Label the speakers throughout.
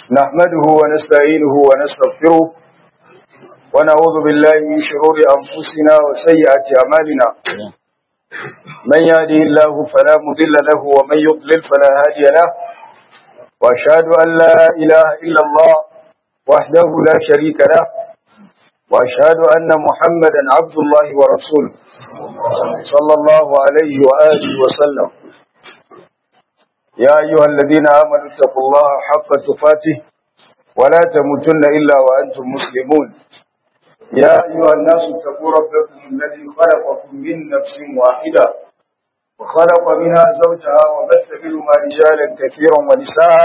Speaker 1: نحمده ونستعينه ونستغفره ونعوذ بالله من شرور أنفسنا وسيئات أعمالنا من يهده الله فلا مضل له ومن يضلل فلا هادي له وأشهد أن لا إله إلا الله وحده لا شريك له وأشهد أن محمدا عبد الله ورسوله صلى الله عليه وآله وسلم يا أيها الذين آمنوا اتقوا الله حق تقاته ولا تموتن إلا وأنتم مسلمون يا أيها الناس اتقوا ربكم الذي خلقكم من نفس واحدة وخلق منها زوجها وبث منهما رجالا كثيرا ونساء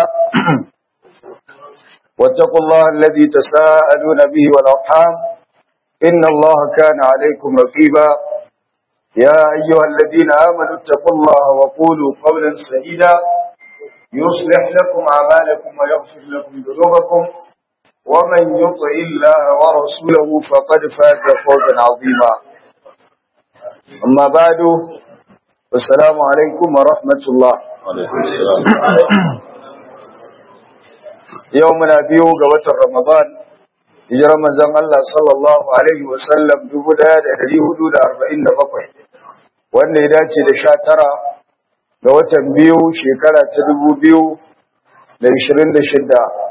Speaker 1: واتقوا الله الذي تساءلون به والأرحام إن الله كان عليكم رقيبا يا أيها الذين آمنوا اتقوا الله وقولوا قولا سديدا يصلح لكم أعمالكم ويغفر لكم ذنوبكم ومن يطع الله ورسوله فقد فاز فوزا عظيما أما بعد السلام عليكم ورحمة الله يومنا بيو قوة رمضان hijirar manzon Allah sallallahu alaihi wasallam 1447 wanda ya dace da 19 ga watan biyu shekara ta 2026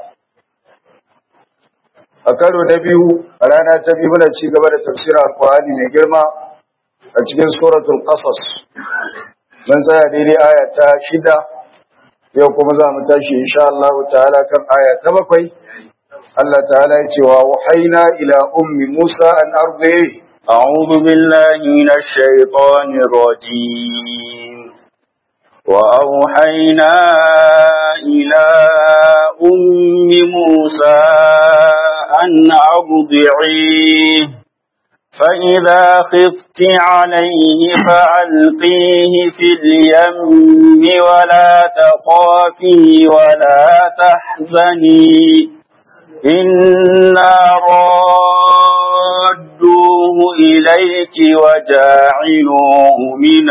Speaker 1: a karo na biyu a rana ta biyu muna ci gaba da tafsirar alkur'ani mai girma a cikin suratul qasas mun tsaya daidai aya ta shida yau kuma za mu tashi insha Allah ta'ala kan aya ta bakwai Allah ta'ala ya ce wa wahaina ila ummi Musa an ardi
Speaker 2: أعوذ بالله من الشيطان الرجيم وأوحينا إلى أم موسى أن أرضعيه فإذا خفت عليه فألقيه في اليم ولا تخافي ولا تحزني إنا رادوه إليك وجاعلوه من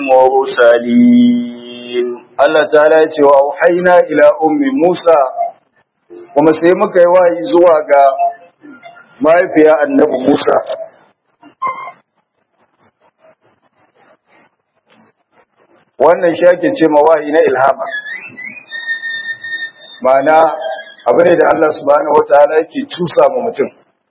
Speaker 2: المرسلين
Speaker 1: Allah ta'ala ya ce wa auhaina ila ummi Musa kuma sai muka yi wayi zuwa ga mahaifiya annabi Musa wannan shi ake ce ma wahayi na ilhama ma'ana abu ne da Allah subhanahu wataala yake tusa ma mutum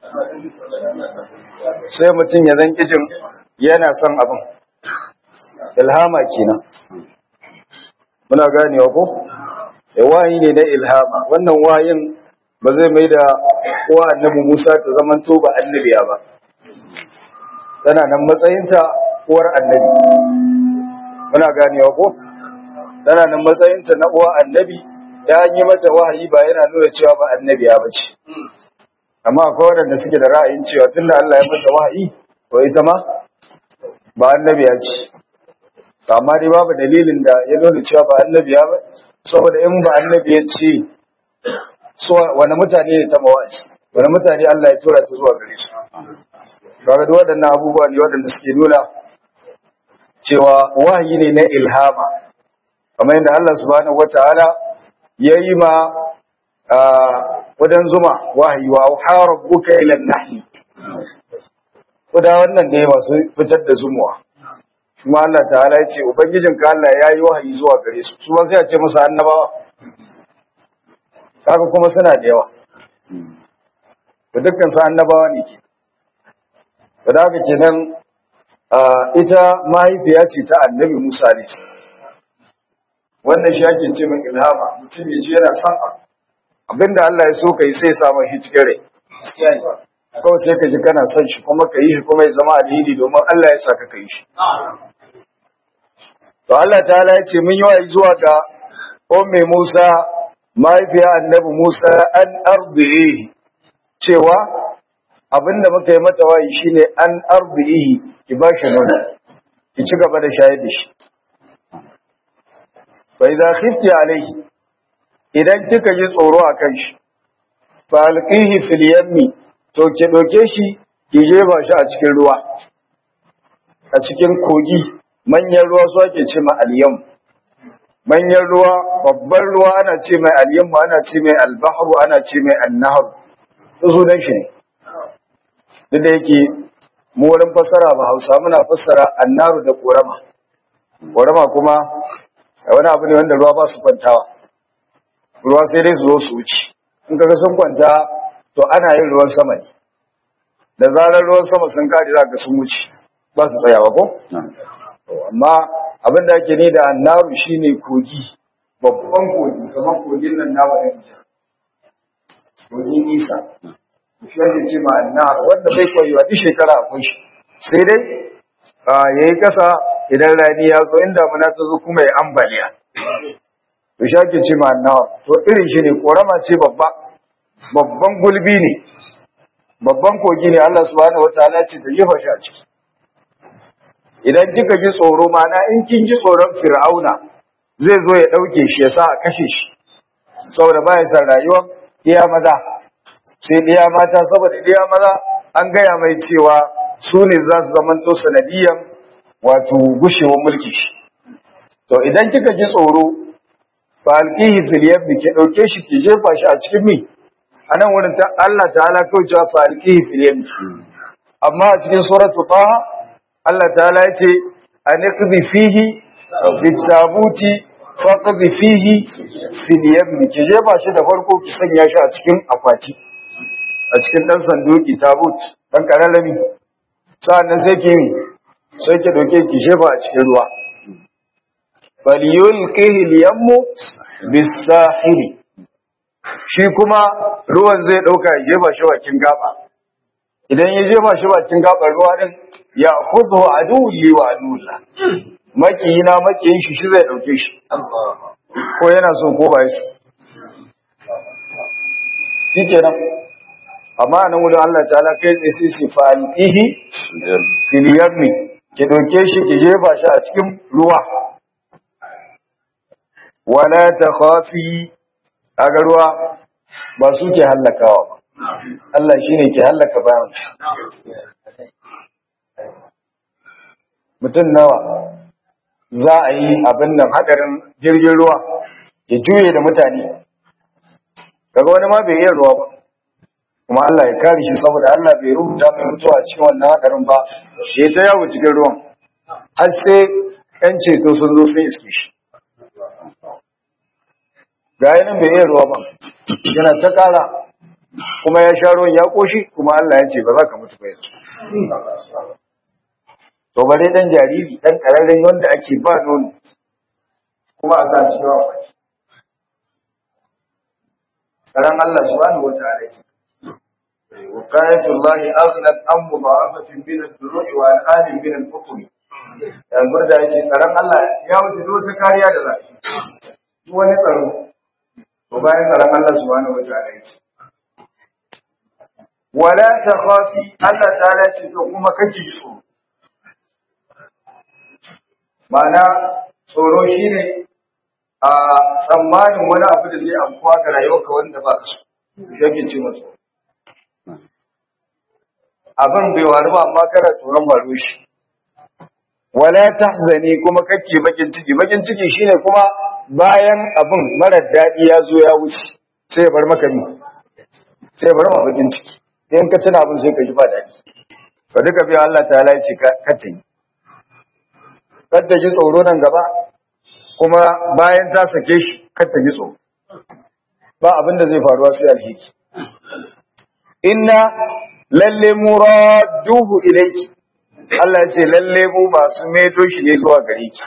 Speaker 1: sai mutum ya zan kijin yana son abin ilhama kenan muna ganewa ko wahayi ne na ilhama wannan wahayin ba zai mai da uwa annabi Musa ta zaman to ba annabiya ba tana nan matsayinta uwar annabi muna ganewa ko tana nan matsayinta na uwa annabi ya yi mata wahayi ba yana nuna cewa ba annabiya ba ce amma akwai waɗanda suke da ra'ayin cewa tunda Allah ya mata wahayi to ita ma ba annabiya ce amma dai babu dalilin da ya nuna cewa ba annabiya ba saboda in ba annabiya ce so wani mutane ne ta mawaci wani mutane Allah ya tura ta zuwa gare su kaga duk waɗannan abubuwa ne waɗanda suke nuna cewa wahayi ne na ilhama kamar yadda Allah subhanahu wataala ya yi ma wadan zuma wahayi wa auha rabbuka ila nahli kuda wannan ne masu fitar da zumuwa kuma Allah ta'ala ya ce ubangijin ka Allah ya yi wahayi zuwa gare su su sai a ce musu annabawa kaga kuma suna da yawa to dukkan su annabawa ne ke da haka kenan ita mahaifiya ce ta annabi Musa ne wannan shi ake ce min ilhama mutum ya ce yana son abinda Allah ya so ka yi sai ya samu shi cikin rai kawai sai ka ji kana son shi kuma ka yi shi kuma ya zama alheri domin Allah ya saka ka yi shi to Allah ta'ala ya ce mun yi wa zuwa ga ummi Musa mahaifiya annabi Musa an ardihi cewa abinda muka yi mata wayi shine an ardihi ki ba shi nono ki ci gaba da shayar da shi fa idza khifti alayhi idan kika ji tsoro akan shi fa alqihi fil yammi to ki doke shi ki jefa shi a cikin ruwa a cikin kogi manyan ruwa su ake ce ma aliyam manyan ruwa babban ruwa ana ce mai alyammu ana ce mai albahru ana ce mai annahar to sunan shi ne duk da yake mu wurin fassara ba hausa muna fassara annaru da korama korama kuma wani abu ne wanda ruwa ba su kwantawa ruwa sai dai su zo su wuce in kaga sun kwanta to ana yin ruwan sama ne da zarar ruwan sama sun kare za ka sun wuce ba su tsayawa ko amma abin da ake ne da annaru shine kogi babban kogi kamar kogin nan nawa da kogin nisa shi yake ce ma annar wanda bai koyewa duk shekara akwai shi sai dai ya yi kasa idan rani ya zo inda muna ta zo kuma ya ambaliya to shi ake ce ma annar to irin shi ne korama ce babba babban gulbi ne babban kogi ne Allah subhanahu wataala ce ta jefa shi a ciki idan kika ji tsoro mana in kin ji tsoron fir'auna zai zo ya dauke shi ya sa a kashe shi saboda ba ya san rayuwa iya maza sai iya mata saboda iya maza an gaya mai cewa su ne za su zamanto sanadiyan wato gushewar mulki shi to idan kika ji tsoro fa alqihi fil yabbi ki dauke shi ki jefa shi a cikin mi anan wurin ta Allah ta'ala kawai cewa fa alqihi fil yabbi amma a cikin suratu taha Allah ta'ala ya ce aniqdi fihi bitabuti faqdi fihi fil yabbi ki jefa shi da farko ki sanya shi a cikin akwati a cikin dan sanduki tabut dan kararrami sa'annan sai ki mi sai ki doke ki jefa a cikin ruwa falyulqihi al-yammu bis-sahili shi kuma ruwan zai dauka ya jefa shi bakin gaba idan ya jefa shi bakin gabar ruwa din ya khudhu aduwwi wa aduwla makiyina makiyin shi shi zai dauke shi ko yana so ko ba shi shikenan amma nan wurin Allah ta'ala kai tsaye sai shi fa'alqihi fil yammi ki doke shi ki jefa shi a cikin ruwa wala takhafi aga ruwa ba su ke hallakawa ba Allah shine ke hallaka bayan mutum nawa za a yi abin nan hadarin jirgin ruwa ya juye da mutane kaga wani ma bai iya ruwa ba kuma Allah ya kare shi saboda Allah bai rubuta mai mutuwa cikin wannan hadarin ba ya ta yawo cikin ruwan har sai yan ceto sun zo sun iske shi ga nan bai iya ruwa ba yana ta kara kuma ya sha ruwan ya koshi kuma Allah ya ce ba za ka mutu ba yanzu to bare dan jariri dan kararren wanda ake ba nono kuma a sa shi yawa karan Allah subhanahu wataala وقاية الله أغنت عن مضاعفة من الدروع وأنعام من الحكم yan burda ya ce tsaron Allah ya wuce duk wata kariya da za duk wani tsaro to bayan tsaron Allah subhanahu wataala yake wala takhafi Allah ta'ala ce to kuma kake tsoro Ma'ana tsoro shi ne a tsammanin wani abu da zai amfuwa ga rayuwarka wanda ba ka so, yake ce masu. Abin bai waru ba amma kana tsoron faru shi. Wala tahzani kuma kake bakin ciki, bakin ciki shine kuma bayan abin marar daɗi ya zo ya wuce sai ya bar maka ni, sai ya bar ma bakin ciki. In ka tuna abin sai ka ji ba daɗi. Ba duka biya Allah ta ya ce ka ta yi. kadda ji tsoro nan gaba kuma bayan ta sake shi kadda ji tsoro ba abin da zai faruwa sai alhiki inna lalle muraduhu ilayki Allah ya ce lalle mu masu maido shi ne zuwa gare ki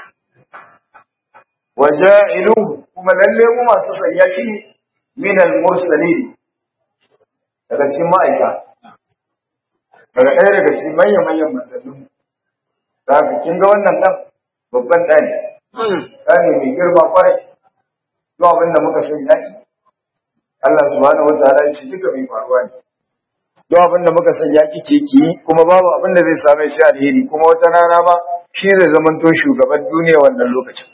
Speaker 1: waja'iluhu kuma lalle mu masu sanya shi min al-mursalin daga cikin ma'aika daga ɗaya daga cikin manyan manyan manzannin da kin ga wannan dan babban ɗani ɗani mai girma kwarai zuwa abin da muka sani yaki Allah subhanahu wataala ya ce duka mai faruwa ne zuwa abin da muka sani yaki ke ki kuma babu abin da zai same shi alheri kuma wata rana ma shi zai zamanto shugaban duniya wannan lokacin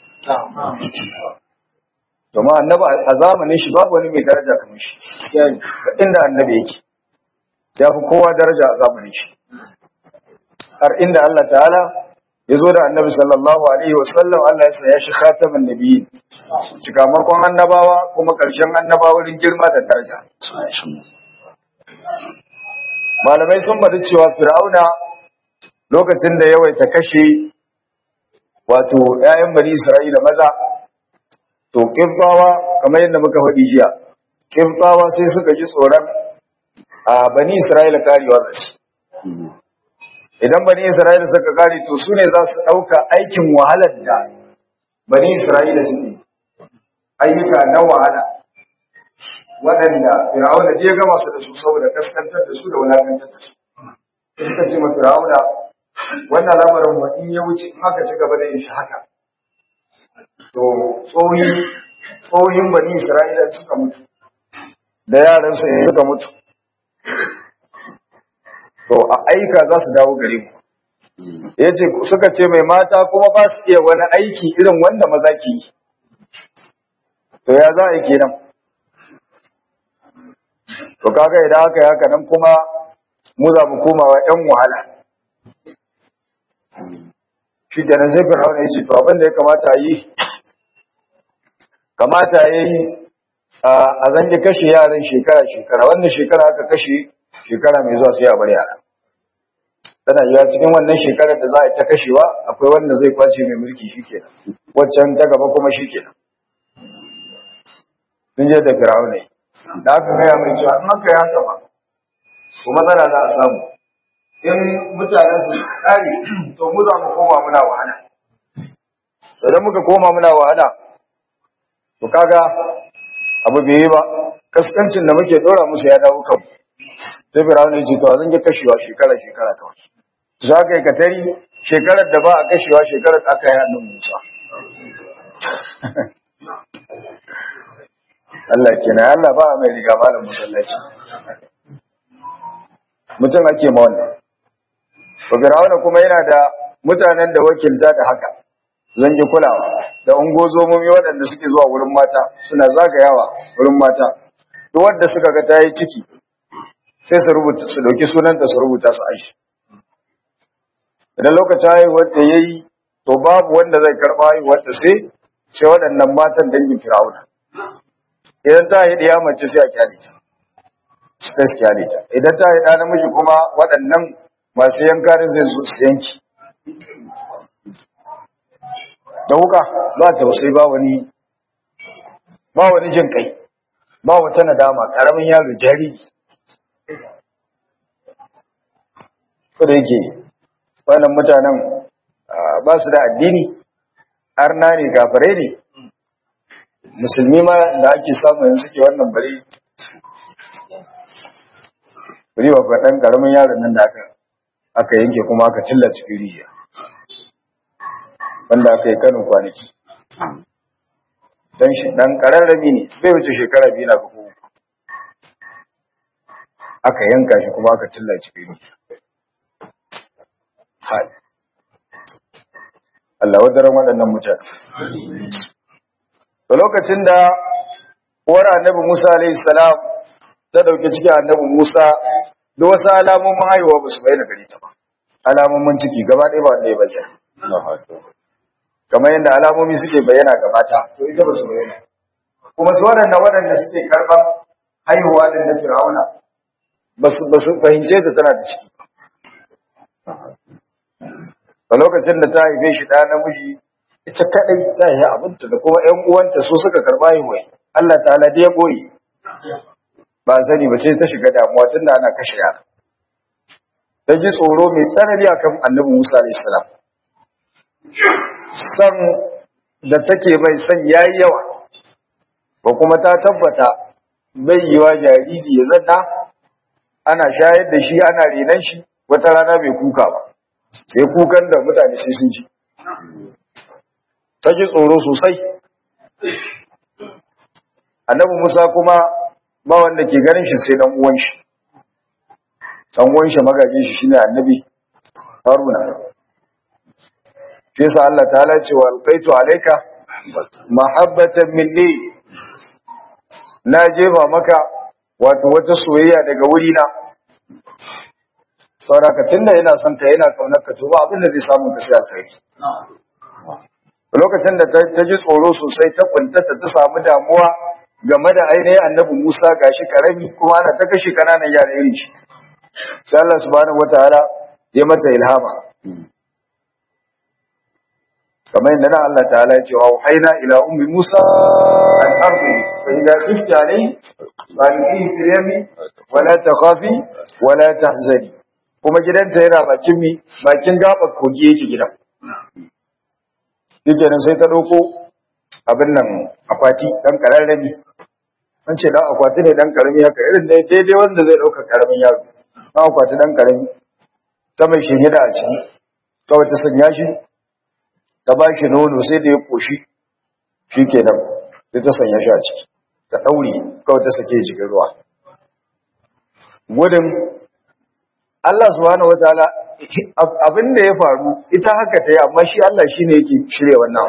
Speaker 1: domin annabi a zamanin shi babu wani mai daraja kamar shi inda annabi yake ya fi kowa daraja a zamanin shi har inda Allah ta'ala ya zo da annabi sallallahu alaihi wasallam Allah ya saya shi khatamin nabiyyi cikamakon annabawa kuma ƙarshen annabawa wurin girma da daraja malamai sun bada cewa fir'auna lokacin da yawaita kashe wato ƴaƴan bani isra'ila maza to kibbawa kamar yadda muka faɗi jiya kibbawa sai suka ji tsoron a bani isra'ila karewa da shi idan bani isra'ila suka kare to su ne za su ɗauka aikin wahalar da bani isra'ila suke ayyuka na wahala waɗanda fir'auna ya gama su da su saboda kaskantar da su da wulakantar da su suka ce ma fir'auna wannan lamarin wa in ya wuce in aka ci gaba da yin shi haka to tsohin tsohin bani isra'ila suka mutu da yaran su suka mutu to a aika za su dawo gare mu ya ce suka ce mai mata kuma ba su iya wani aiki irin wanda maza ke yi to ya za a yi kenan to kaga idan aka yi haka nan kuma mu za mu komawa yan wahala shi da na zai fir'auna ya ce to abin da ya kamata a yi kamata ya yi a zange kashe yaran shekara-shekara wannan shekara aka kashe shekara mai zuwa sai a bar yara tana yiwa cikin wannan shekarar da za a yi ta kashewa akwai wanda zai kwace mai mulki shikenan waccan ta gaba kuma shikenan sun je da fir'auna da aka gaya mai cewa in aka yi haka ba ko matsala za a samu in mutanen su kare to mu za mu koma muna wahala idan muka koma muna wahala to kaga abu bai yi ba kaskancin da muke dora musu ya dawo kanmu sai firawun ya ce to zan yi kashewa shekara shekara kawai za ka yi katari shekarar da ba a kashewa shekarar da aka yi hannun musa Allah kenan Allah ba a mai riga malam musallaci mutum ake ma wannan to firawun kuma yana da mutanen da wakilta da haka zan ji kulawa da ungozomomi waɗanda suke zuwa wurin mata suna zagayawa wurin mata duk wanda suka ga ta yi ciki sai su rubuta su dauki sunanta su rubuta su aishi idan lokacin haihuwar da ya yi to babu wanda zai karɓa haihuwar da sai sai waɗannan matan dangin firawuna idan ta yi ɗiya mace sai a kyale ta sai su kyale ta idan ta yi ɗa namiji kuma waɗannan masu yankarin zai zo su yanki da wuka ba tausayi ba wani ba wani jin kai ba wata nadama ƙaramin yaro jariri ko da yake wannan mutanen ba su da addini arna ne gafare ne musulmi ma da ake samu yanzu suke wannan bari bari ba ɗan ƙaramin yaron nan da aka aka yanke kuma aka tilla cikin rijiya wanda aka yi kanin kwanaki dan shi dan ƙararrabi ne bai wuce shekara biyu na kuma aka yanka shi kuma aka tilla cikin rijiya hai Allah wadaran waɗannan mutane da lokacin da uwar annabi Musa alaihi salam ta dauke cikin annabi Musa da wasu alamomin haihuwa ba su bayyana gari ta ba alamomin ciki gaba ɗaya ba wanda ya bayyana kamar yadda alamomi suke bayyana ga mata to ita ba su bayyana kuma su waɗanda waɗanda suke karɓar haihuwa din na Fir'auna ba su fahimce ta tana da ciki a lokacin da ta haife shi ɗa namiji ita kaɗai ta yi abinta da kuma ‘yan uwanta su suka karɓa haihuwa Allah ta da ya ɓoye ba sani ba ce ta shiga damuwa tun da ana kashe yara ta ji tsoro mai tsanani akan annabi Musa alaihi salam san da take mai san yayi yawa ba kuma ta tabbata bai yiwa jariri ya zanna ana shayar da shi ana renan shi wata rana bai kuka ba sai kukan da mutane sai sun ji ta ji tsoro sosai annabi Musa kuma ba wanda ke ganin shi sai dan uwan shi dan uwan shi magaji shi shine annabi Haruna shi yasa Allah ta'ala ce wa alqaitu alayka mahabbatan minni na jefa maka wato wata soyayya daga wuri na saboda ka tunda yana son ka yana kaunar ka to ba abin da zai samu ka sai alkhairi lokacin da ta ji tsoro sosai ta kuntata ta samu damuwa game da ainihin annabi Musa gashi karami kuma ana ta kashe kananan yara irin shi sai Allah subhanahu wataala ya mata ilhama kamar yadda nan Allah ta'ala ya ce wa haina ila ummi Musa an ardi fa idza khifti alayhi fa'alqihi fil yami wa la takhafi wa la tahzani kuma gidanta yana bakin mi bakin gabar kogi yake gidan shikenan sai ta dauko abin nan akwati dan kararrami an ce dan akwati ne dan karami haka irin dai daidai wanda zai dauka karamin yaro dan akwati dan karami ta mai shehida a ciki kawai ta sanya shi ta ba shi nono sai da ya koshi shikenan sai ta sanya shi a ciki ta daure kawai ta sake jikin ruwa gudun Allah subhanahu wataala abin da ya faru ita haka ta yi amma shi Allah shi ne yake shirya wannan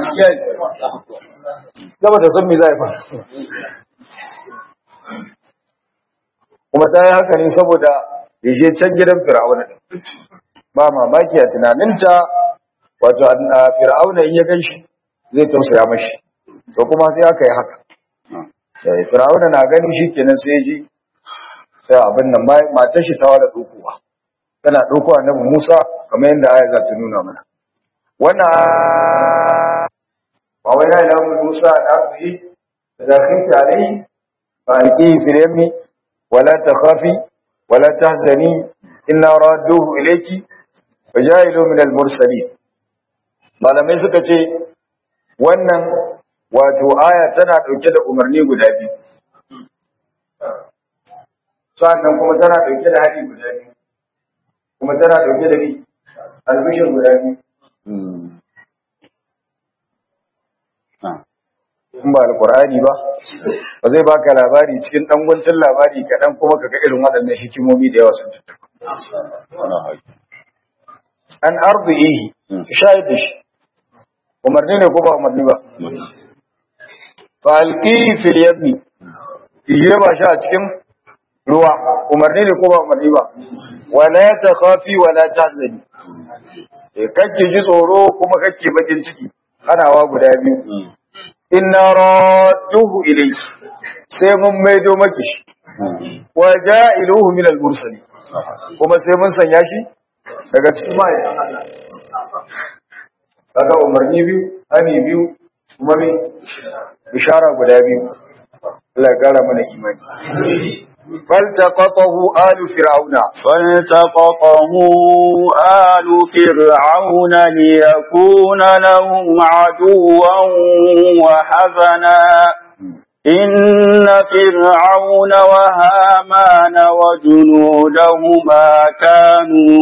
Speaker 1: zama da san me za a faru kuma ta yi haka ne saboda ya je can gidan fir'auna ba mamaki a tunaninta wato fir'auna in ya gan shi zai tausaya mashi to kuma sai aka yi haka fir'auna na gani shi kenan sai ji sai abin nan matar shi ta wada dokuwa tana dokuwa na Musa kamar yadda aya za ta nuna mana wannan ba wai na ilaha Musa da abdi da khifti alai fa alqi fil yammi wala takhafi wala tahzani inna radduhu ilayki wa ja'ilu min al mursalin malamai suka ce wannan wato aya tana dauke da umarni guda biyu sannan kuma tana dauke da hadi guda biyu kuma tana dauke da bi albishin guda biyu in ba alkur'ani ba ba zai baka labari cikin dan guntun labari kaɗan kuma ka ga irin waɗannan hikimomi da yawa sun tattaka an arzihi shahid da shi umarni ne ko ba umarni ba fa alqihi fil yammi yi ba shi a cikin ruwa umarni ne ko ba umarni ba wala ta khafi wala tahzani eh kake ji tsoro kuma kake bakin ciki hanawa guda biyu inna radduhu ilayki sai mun maido maki shi wa ja'iluhu min al-mursalin kuma sai mun sanya shi daga cikin ma'aikatan kaga umarni biyu hani biyu kuma me bishara guda biyu Allah ya kara mana imani فالتقطه آل فرعون
Speaker 2: فالتقطه آل فرعون ليكون لهم عدوا وحزنا إن فرعون وهامان وجنودهما كانوا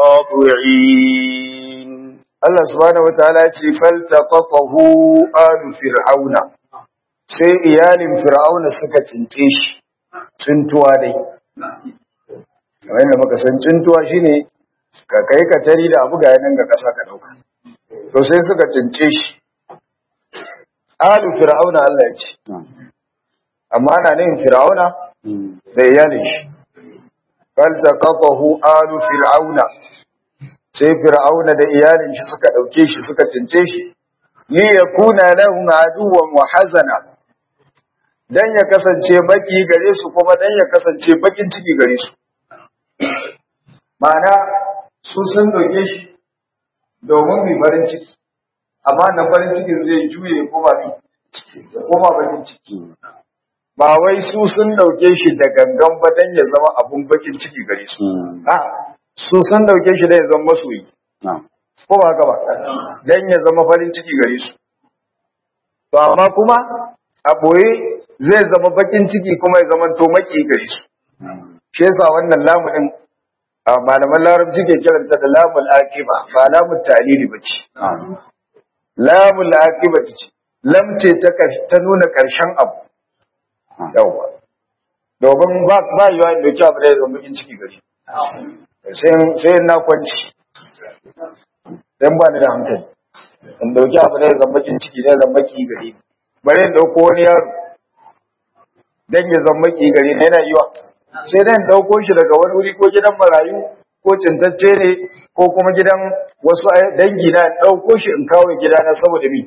Speaker 2: خاطعين
Speaker 1: Allah subhanahu wataala ya ce faltaqatahu alu fir'auna sai iyalin fir'auna suka cince shi cintuwa dai kamar yadda muka san cintuwa shine ka kai ka tari da abu ga nan ga kasa ka dauka to sai suka cince shi alu fir'auna Allah ya ce amma ana nufin fir'auna da iyalin shi faltaqatahu alu fir'auna sai fir'auna da iyalin shi suka dauke shi suka cince shi li yakuna lahum aduwwan wa hazana dan ya kasance baki gare su kuma dan ya kasance bakin ciki gare su ma'ana su sun dauke shi domin mai farin ciki amma na farin cikin zai juye ya koma mi ya koma bakin ciki ba wai su sun dauke shi da gangan ba dan ya zama abun bakin ciki gare su a su sun dauke shi da ya zama masoyi ko ba haka ba dan ya zama farin ciki gare su to amma kuma a boye zai zama bakin ciki kuma ya zama to maki gare su shi yasa wannan lamu din a malaman larabci ke kiranta da lamul aqiba ba lamul ta'lili bace lamul aqiba ce lam ce ta ta nuna karshen abu yawa domin ba ba yiwa da ke abu da ya zama bakin ciki gare sai na kwanci dan ba ni da hankali in dauki abu da ya zama bakin ciki da zama maki gare ni bare in dauko wani yaro dan ya zama maki gare ni yana yiwa sai dan dauko shi daga wani wuri ko gidan marayu ko cintacce ne ko kuma gidan wasu dangi na ɗauko shi in kawo gidana saboda mi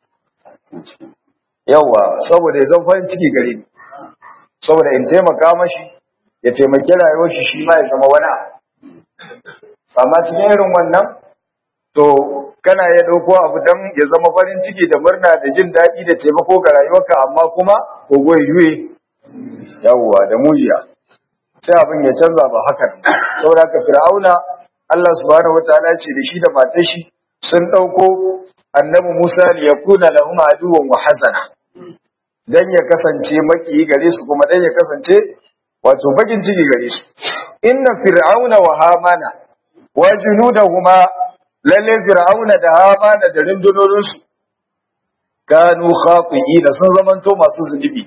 Speaker 1: yawa saboda ya zan farin ciki gare ni saboda in taimaka mashi ya taimaki rayuwar shi shi ma ya zama wani amma cikin irin wannan to kana ya ɗauko abu don ya zama farin ciki da murna da jin daɗi da taimako ga rayuwarka amma kuma kogo ya juye yawwa da mujiya sai abin ya canza ba haka saboda ka fir'auna Allah subhanahu wataala ce da shi da matar shi sun ɗauko annabi Musa li yakuna lahum aduwwan wa hazana dan ya kasance maki gare su kuma dan ya kasance wato bakin ciki gare su inna fir'auna wa hamana wa junudahuma lalle fir'auna da hamana da rundunonin su kanu khati'ina sun zamanto masu zunubi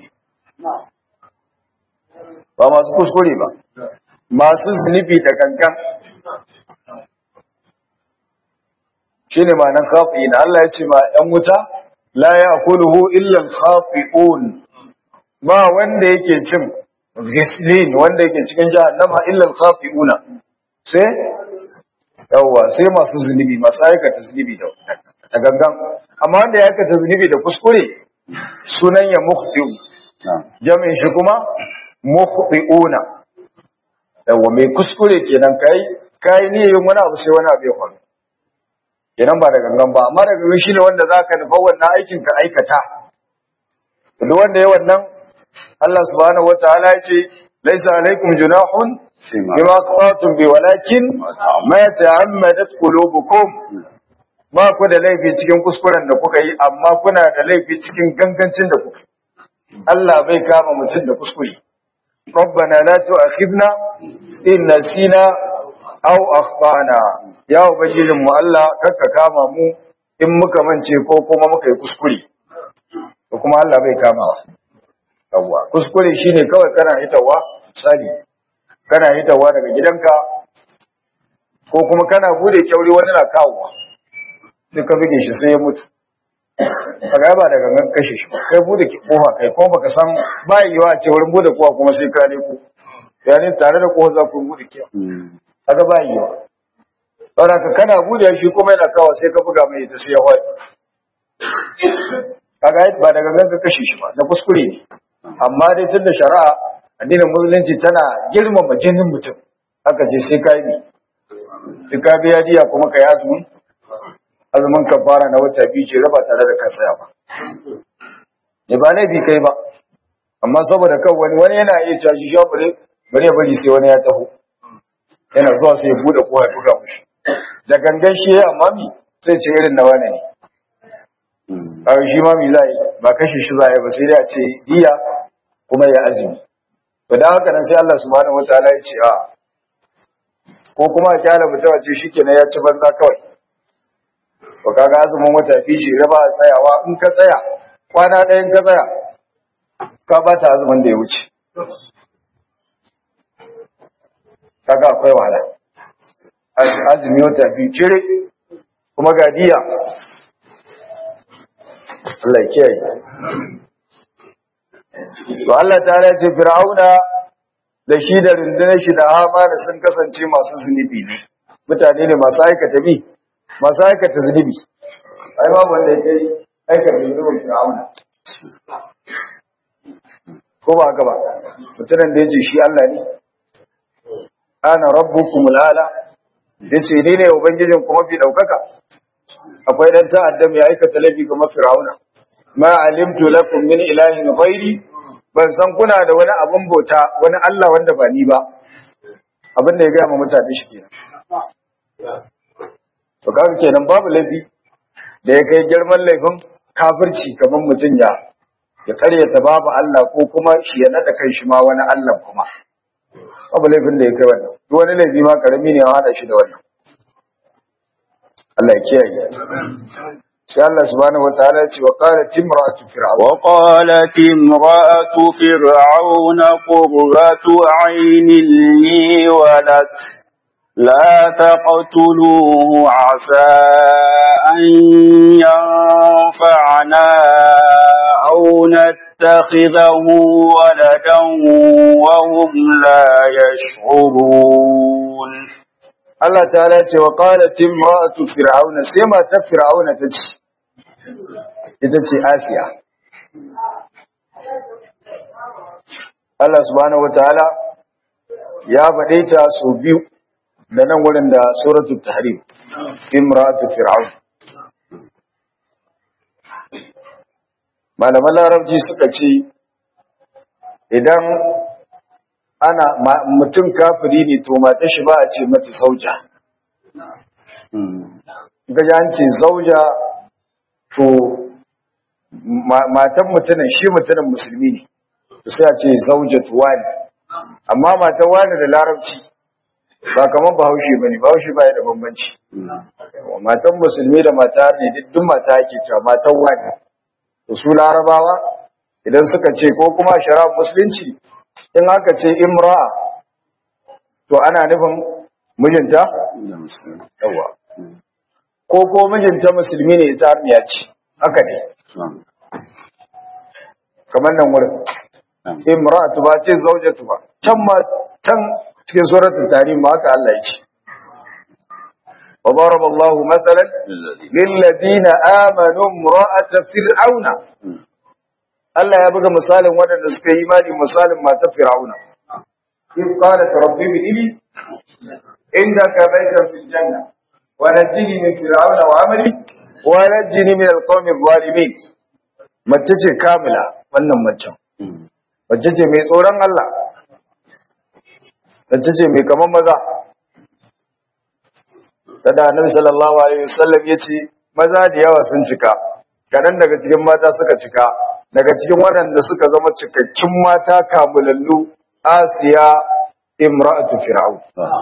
Speaker 1: ba masu kuskure ba masu zunubi da gangan shine ma'anar khati'ina Allah ya ce ma ɗan wuta la ya'kuluhu illa al-khati'un ba wanda yake cin ghislin wanda yake cikin jahannama illa al-khati'una sai yawa sai masu zunubi masu aikata zunubi da da gangan amma wanda ya aikata zunubi da kuskure sunan ya mukhti'u jami'in shi kuma mukhti'una yawa mai kuskure kenan kai kai ne yin wani abu sai wani abu ya faru kenan ba da gangan ba amma da gangan shine wanda zaka nufa wannan aikin ka aikata duk wanda ya wannan Allah subhanahu wataala ya ce laisa alaikum junahun bima qatum bi walakin ma ta'ammadat qulubukum ba ku da laifi cikin kuskuren da kuka yi amma kuna da laifi cikin gangancin da kuka Allah bai kama mutum da kuskure ربنا لا تؤاخذنا إن نسينا أو أخطأنا يا ubangijin mu Allah kakka kama mu in muka mance ko kuma muka yi kuskure to kuma Allah bai kamawa yawwa kuskure shine kawai kana hitawa misali kana hitawa daga gidanka ko kuma kana bude kyauri wani na kawowa sai ka bige shi sai ya mutu kaga ba daga gan kashe shi kai bude kofa kai kuma baka san ba yiwa a ce wurin bude kofa kuma sai ka leko yani tare da kofa za ku bude kiya kaga ba yiwa saboda ka kana bude shi kuma yana kawo sai ka buga mai ita sai ya wai kaga ba daga gan ka kashe shi ba na kuskure ne amma dai tunda shari'a addinin musulunci tana girmama jinin mutum aka ce sai ka yi sai ka biya diya kuma ka yi azumin azumin kafara na wata biyu ce raba tare da ka tsaya ba ne ba laifi kai ba amma saboda kan wani wani yana iya caji shi bare bare bari sai wani ya taho yana zuwa sai ya bude kowa ya buga mushi da gangan shi amma mi sai ce irin na wani ne a shi ma mi zai ba kashe shi zai ba sai dai a ce diya kuma ya azumi to dan haka nan sai Allah subhanahu wataala ya ce a ko kuma a kyala mutum a ce shikenan ya ci banza kawai to kaga azumin wata fi shi raba tsayawa in ka tsaya kwana ɗayan ka tsaya ka bata azumin da ya wuce kaga akwai wahala azumi wata fi cire kuma ga diya Allah ya kiyaye to Allah ta ce fir'auna da shi da rundunar shi da hamana sun kasance masu zunubi ne mutane ne masu aikata bi masu aikata zunubi ai babu wanda ya kai aikata zunubin fir'auna ko ba haka ba mutumin da ya ce shi Allah ne ana rabbukum al'ala ya ce ni ne ubangijin kuma fi ɗaukaka akwai ɗan ta'addam ya aikata laifi kamar fir'auna ma alimtu lakum min ilahin ghairi ban san kuna da wani abun bauta wani Allah wanda ba ni ba abin da ya gaya ma mutane shi kenan to kaga kenan babu laifi da ya kai girman laifin kafirci kamar mutum ya ya karyata babu Allah ko kuma shi ya nada kan shi ma wani Allah kuma babu laifin da ya kai wannan duk wani laifi ma karami ne ya hada shi da wannan Allah ya kiyaye sai Allah subhanahu wataala ya ce wa qalat imra'atu fir'aun
Speaker 2: wa qalat imra'atu fir'aun qurratu 'aynin li wa lak لا تقتلوه عسى أن ينفعنا أو نتخذه ولدا وهم لا يشعرون
Speaker 1: Allah ta'ala ce wa qalat imra'atu fir'auna sai matar fir'auna ta ce ita ce Asiya Allah subhanahu wataala ya faɗe ta so biyu da nan wurin da suratul tahrim imra'atu fir'aun malaman larabci suka ce idan ana mutum kafiri ne to mata shi ba a ce mata sauja gaji an ce zauja to matan mutumin shi mutumin musulmi ne to sai a ce zauja wani amma matan wani da larabci ba kamar bahaushe ba ne bahaushe ba da bambanci matan musulmi da mata ne duk mata ake cewa matan wani to su larabawa idan suka ce ko kuma shara musulunci in aka ce imra to ana nufin mijinta yawa ko ko mijinta musulmi ne ita arniya ce haka ne kamar nan wurin imra tu ba ce zaujatu ba can ma can cikin suratul tahrim ma haka Allah ya ce وضرب الله مثلا للذين آمنوا امرأة فرعون Allah ya buga misalin waɗanda suka yi imani misalin matar Fir'auna. In qalat rabbi ibni indaka baytan fil janna wa najini min fir'auna wa amali wa najini min alqawmi adh-dhalimin. Mace ce kamila wannan macen. Mace ce mai tsoron Allah. Mace ce mai kaman maza. Sada Annabi sallallahu alaihi wasallam yace maza da yawa sun cika. Kadan daga cikin mata suka cika. daga cikin waɗanda suka zama cikakkin mata kamulallu asiya imra'atu fir'aun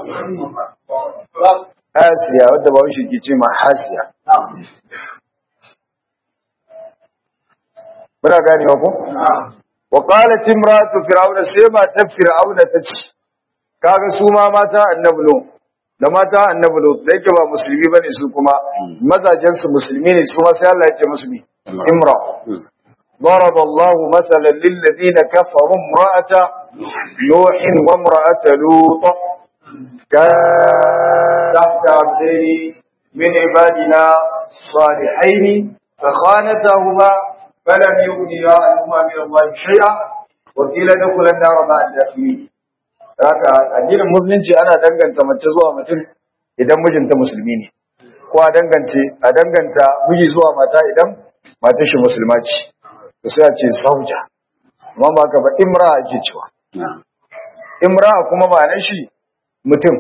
Speaker 1: asiya wadda ba shi ke ce ma hasiya muna gane ku wa qalat imra'atu fir'aun sai matar fir'aun ta ce kaga su ma mata annabi no da mata annabi no da yake ba musulmi bane su kuma mazajen su musulmi ne su ma sai Allah ya ce musulmi imra ضرب الله مثلا للذين كفروا امرأة نوح وامرأة لوط كانت تحت عبدين من عبادنا صالحين فخانتهما فلم يغنيا عنهما من الله شيئا وقيل ادخلا النار مع الداخلين haka addinin musulunci ana danganta mace zuwa mutum idan mijinta musulmi ne ko a dangance a danganta miji zuwa mata idan matar shi musulma ce to sai a ce sauja amma ba ka ba imra ake cewa imra kuma ma'anar shi mutum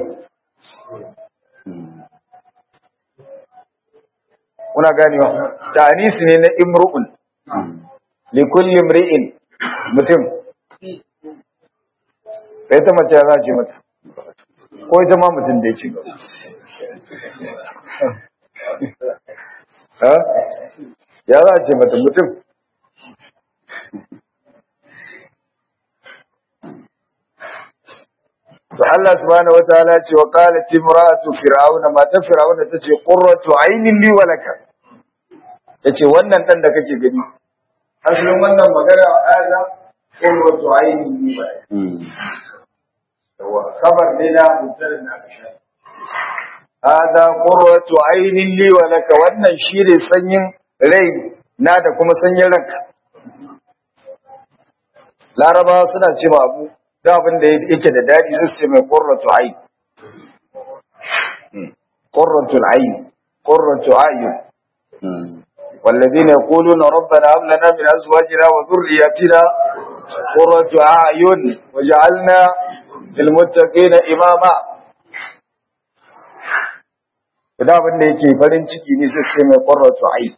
Speaker 1: kuna ganewa ta'anisi ne na imru'un li kulli imri'in mutum da ita mace ya zace mata ko ita ma mutum da ya ce ya zace mata mutum to Allah subhanahu wataala ce wa qalat imra'atu fir'auna mata fir'auna tace qurratu aynin li wa laka yace wannan dan da kake gani asalin wannan magana hada qurratu aynin li wa laka wa khabar ne na mutar na kasha hada qurratu aynin li wa laka wannan shine sanyin rai na da kuma sanyin ranka larabawa suna cewa abu da abin da yake da daɗi zai ce mai ƙorratu ayin ƙorratu ayin ƙorratu ayin والذين يقولون ربنا هب لنا من ازواجنا وذرياتنا قرة اعين وجعلنا للمتقين اماما da abin da yake farin ciki ne sai sai mai qurratu ayn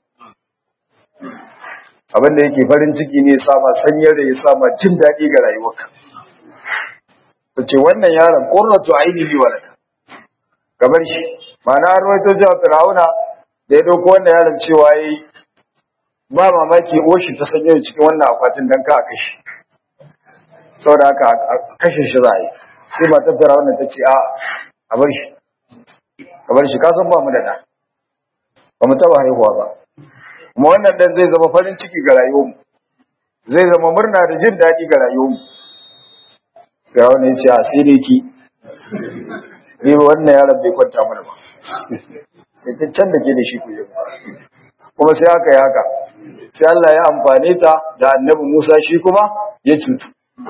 Speaker 1: abin da yake farin ciki ne sama sanyar da ya sama jin daɗi ga rayuwarka ta ce wannan yaron ƙornatu ainihi wa laka kamar shi mana an rawaito cewa fir'auna da ya ɗauko wannan yaron cewa ya yi ba mamaki oshi ta sanyo cikin wannan akwatin don ka a kashe saboda haka a kashe shi za a yi sai ba ta fir'auna ta ce a a bar shi a bar shi kasan ba mu da ɗa ba mu taɓa haihuwa ba kuma wannan ɗan zai zama farin ciki ga rayuwarmu zai zama murna da jin daɗi ga rayuwarmu ga wani ya ce a sai dai ki ni ba wannan yaron bai kwanta mana ba ita can da ke da shi kuje kuma sai haka ya haka sai Allah ya amfane ta da annabi Musa shi kuma ya cutu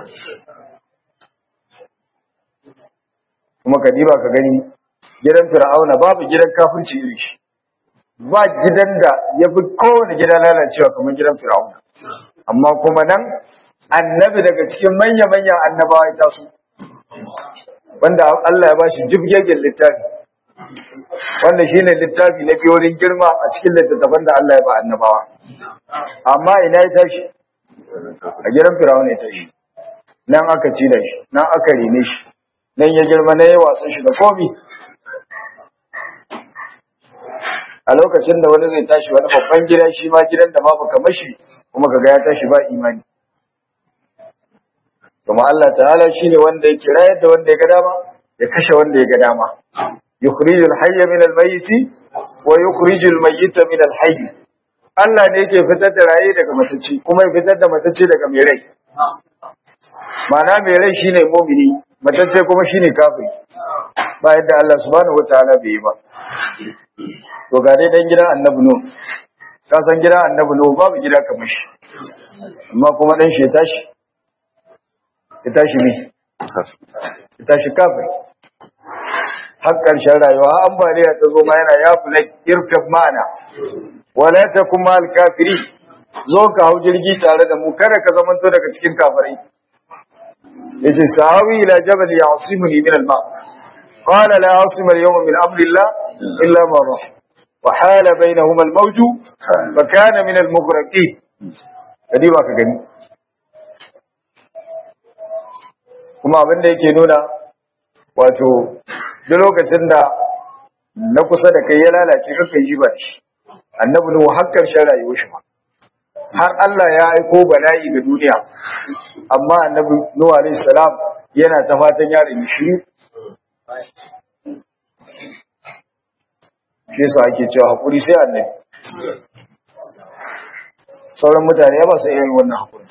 Speaker 1: kuma ka diba ka gani gidan fir'auna babu gidan kafirci irin shi ba gidan da ya fi kowane gida lalacewa kamar gidan fir'auna amma kuma nan annabi daga cikin manya-manyan annabawa ya taso wanda Allah ya bashi jibgegen littafi wanda shine littafi na biyorin girma a cikin littattafan da Allah ya ba annabawa amma ina ya tashi a gidan firawun ya tashi nan aka ci da shi nan aka rene shi nan ya girma na yi wasan shi da komi a lokacin da wani zai tashi wani babban gida shi ma gidan da ma baka mashi kuma kaga ya tashi ba imani kuma Allah ta'ala shine wanda yake rayar da wanda ya ga dama ya kashe wanda ya ga dama yukhrijul hayya min al-mayyit wa yukhrijul mayyita min al-hayy Allah ne yake fitar da raye daga matacce kuma ya fitar da matacce daga mai rai ma'ana mai rai shine mu'mini matacce kuma shine kafiri ba yadda Allah subhanahu wataala bai yi ba to ga dai dan gidan annabi nu ka san gidan annabi nu babu gida kamar shi amma kuma dan shi ya tashi ya tashi ne ya tashi kafiri har ƙarshen rayuwa ambaliya ta zo ma yana ya fula irkab ma'ana wala ta kuma alkafiri zo ka hau jirgi tare da mu kada ka zamanto daga cikin kafirai yace sahawi ila jabal ya'simuni min al-ma qala la asima al-yawma min amri Allah illa ma rahim wa hala bainahuma al-mawj fa kana min al-mughraqin kadi ba ka gani kuma abin da yake nuna wato duk lokacin da na kusa da kai ya lalace kaka yi ba shi annabi nuhu har karshen rayuwar shi ma har Allah ya aiko bala'i ga duniya amma annabi nuhu alaihi salam yana ta fatan ya rinji shi shi yasa ake cewa hakuri sai annabi sauran mutane ya ba su irin wannan hakuri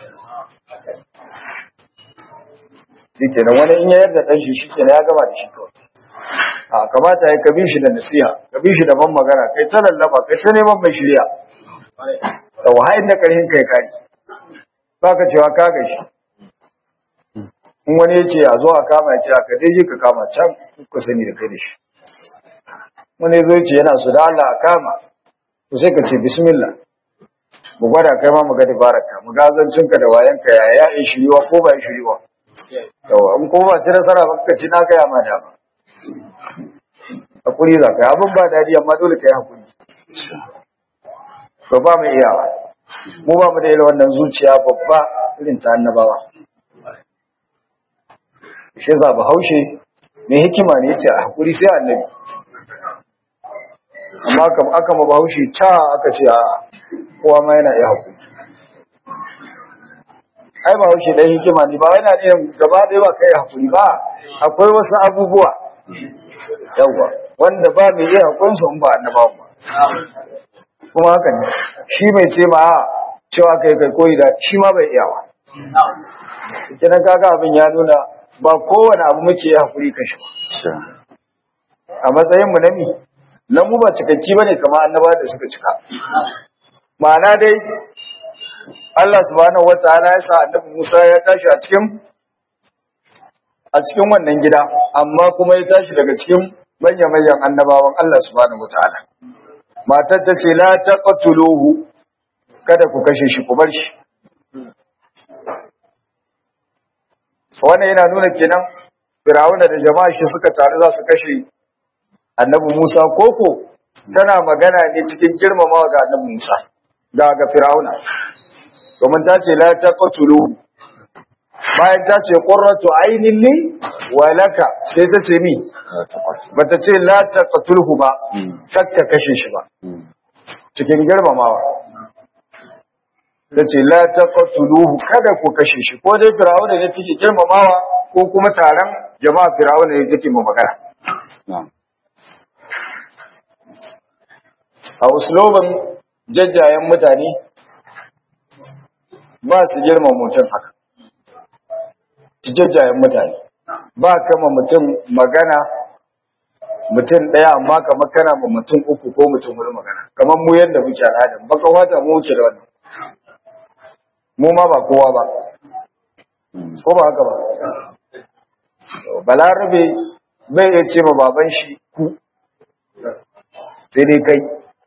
Speaker 1: shi kenan wani in ya yarda dan shi shi kenan ya gama da shi kawai a kamata ya kabi shi da nasiha kabi shi da ban magana kai ta lallaba kai ta neman mai shirya da wahayin da karhin kai kari ba ka cewa ka ga shi in wani ya ce a zo a kama ya ce a kadai je ka kama can ku sani da kai da shi wani zo ce yana su da Allah a kama to sai ka ce bismillah mu gwada kai ma mu ga dabararka mu ga zancinka da wayanka ya ya yi shiriwa ko ba yi shiriwa yawa in kuma ba ci nasara ba ka ci na gaya ma dama hakuri za ka yi abin ba daɗi amma dole ka yi hakuri ba ba mu iyawa mu ba mu da irin wannan zuciya babba irin ta annabawa shi yasa bahaushe mai hikima ne yace a hakuri sai annabi amma kam aka ma bahaushe ca aka ce a kowa ma yana iya hakuri ai bahaushe dan hikima ne ba yana ne gaba ɗaya ba kai hakuri ba akwai wasu abubuwa yawa wanda ba mai iya hakurin su in ba annabawa ba kuma haka ne shi mai ce ma cewa kai kai koyi da shi ma bai iyawa kinan kaga abin ya nuna ba kowane abu muke yi hakuri kan shi a matsayin mu na mi na mu ba cikakki bane kamar annaba da suka cika ma'ana dai Allah subhanahu wataala ya sa annabi Musa ya tashi a cikin a cikin wannan gida amma kuma ya tashi daga cikin manyan manyan annabawan Allah subhanahu wataala matar ta ce la taqtuluhu kada ku kashe shi ku bar shi wannan yana nuna kenan Firawuna da jama'a shi suka taru za su kashe Annabi Musa koko tana magana ne cikin girmamawa ga Annabi Musa ga ga Firawuna domin ta ce la taqtulu bayan ta ce qurratu aynin li wa laka sai ta ce ni bata ce la taqtulhu ba kakka kashe shi ba cikin girmamawa ta ce la taqtuluhu kada ku kashe shi ko dai firawuna ne take girmamawa ko kuma taron jama'a firawuna ne take mu magana a uslubin jajjayen mutane ba su girma mutum haka jajjayen mutane ba kama mutum magana mutum ɗaya amma kamar kana ma mutum uku ko mutum huɗu magana kamar mu yadda muke al'adar baka wata mu wuce da wannan mu ma ba kowa ba ko ba haka ba balarabe bai iya ce ma baban shi ku sai dai kai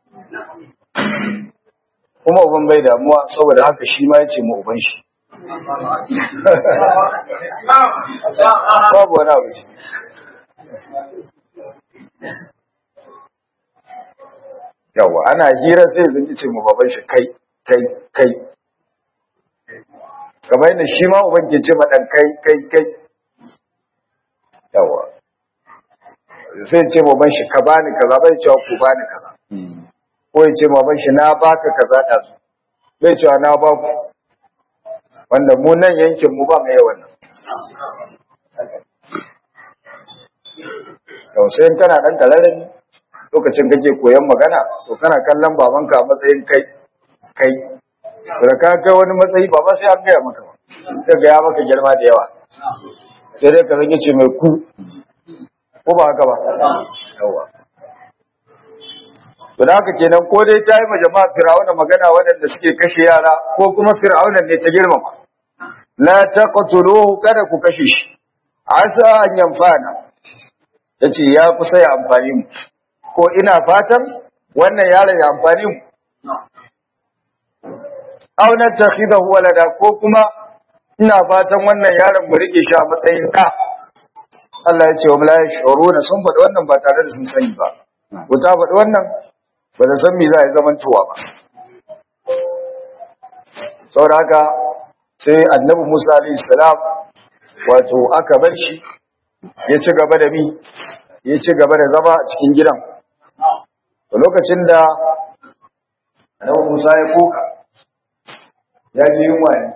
Speaker 1: kuma uban bai damuwa saboda haka shi ma ya ce ma uban shi babu wani abu ce yawa ana hira sai zan ce mu baban shi kai kai kai kamar yadda shi ma uban ke ce ma dan kai kai kai yawa sai ce baban shi ka bani kaza bai cewa ku bani kaza ko ya ce baban shi na baka kaza da bai cewa na ba ku wanda mu nan yankin mu ba mai yawan nan tausayin kana dan kalarin lokacin kake koyon magana to kana kallon babanka a matsayin kai kai da ka kai wani matsayi ba ba sai an gaya maka ba sai ga ya maka girma da yawa sai dai ka zage ce mai ku ko ba haka ba yawa to da haka kenan ko dai ta yi ma jama'a fir'auna magana waɗanda suke kashe yara ko kuma fir'auna ne ta girmama la taqtuluhu kada ku kashe shi asa an yanfana yace ya kusa ya amfani mu ko ina fatan wannan yaron ya amfani mu aw natakhidahu walada ko kuma ina fatan wannan yaron mu rike shi a matsayin ka Allah ya ce wa la yashuruna sun faɗi wannan ba tare da sun sani ba ko ta faɗi wannan ba da san me za a yi zaman tuwa ba saboda haka sai annabi Musa alayhi salam wato aka bar shi ya ci gaba da bi ya ci gaba da zama a cikin gidan a lokacin da annabi Musa ya koka ya ji yunwa ne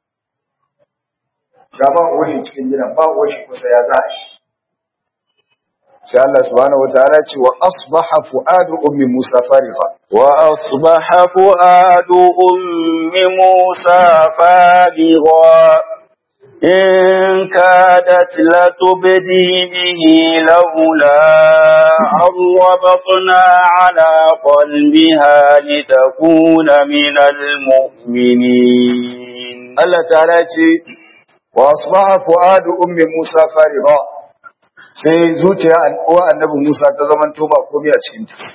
Speaker 1: ga ba uwashi cikin gidan ba uwashi kusa ya za a shi sai Allah subhanahu wataala ce wa asbaha fuadu ummi Musa fariqa
Speaker 2: وأصبح فؤاد أم موسى فارغا إن كادت لتبدي به لولا أن ربطنا على قلبها لتكون من المؤمنين
Speaker 1: Allah ta'ala ce wa asbaha fuadu ummi Musa fariqa sai zuciya uwa annabi Musa ta zaman to ba komai a cikin ta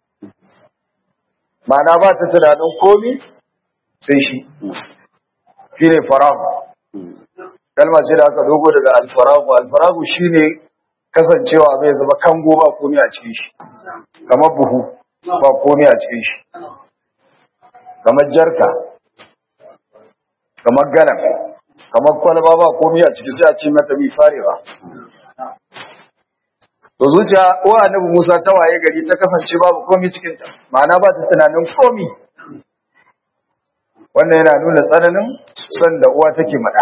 Speaker 1: ma'ana ba ta tunanin komai sai shi shine farahu kalma ce da aka dogo daga alfaragu alfaragu shine kasancewa bai zama kango ba komai a cikin shi kamar buhu ba komai a cikin shi kamar jarka kamar galan kamar kwalba ba komai a ciki sai a ce mata bi fariga to zuciya wa annabi Musa ta waye gari ta kasance babu komai cikin ta ma'ana ba ta tunanin komai wannan yana nuna tsananin son da uwa take mada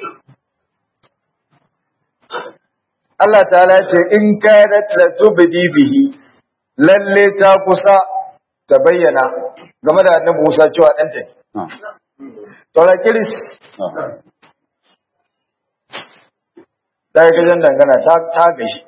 Speaker 1: Allah ta'ala ce in kanat la tubdi bihi lalle ta kusa ta bayyana game da annabi Musa cewa ɗanta ne Tora kiris ta yi gajen dangana ta ta gashi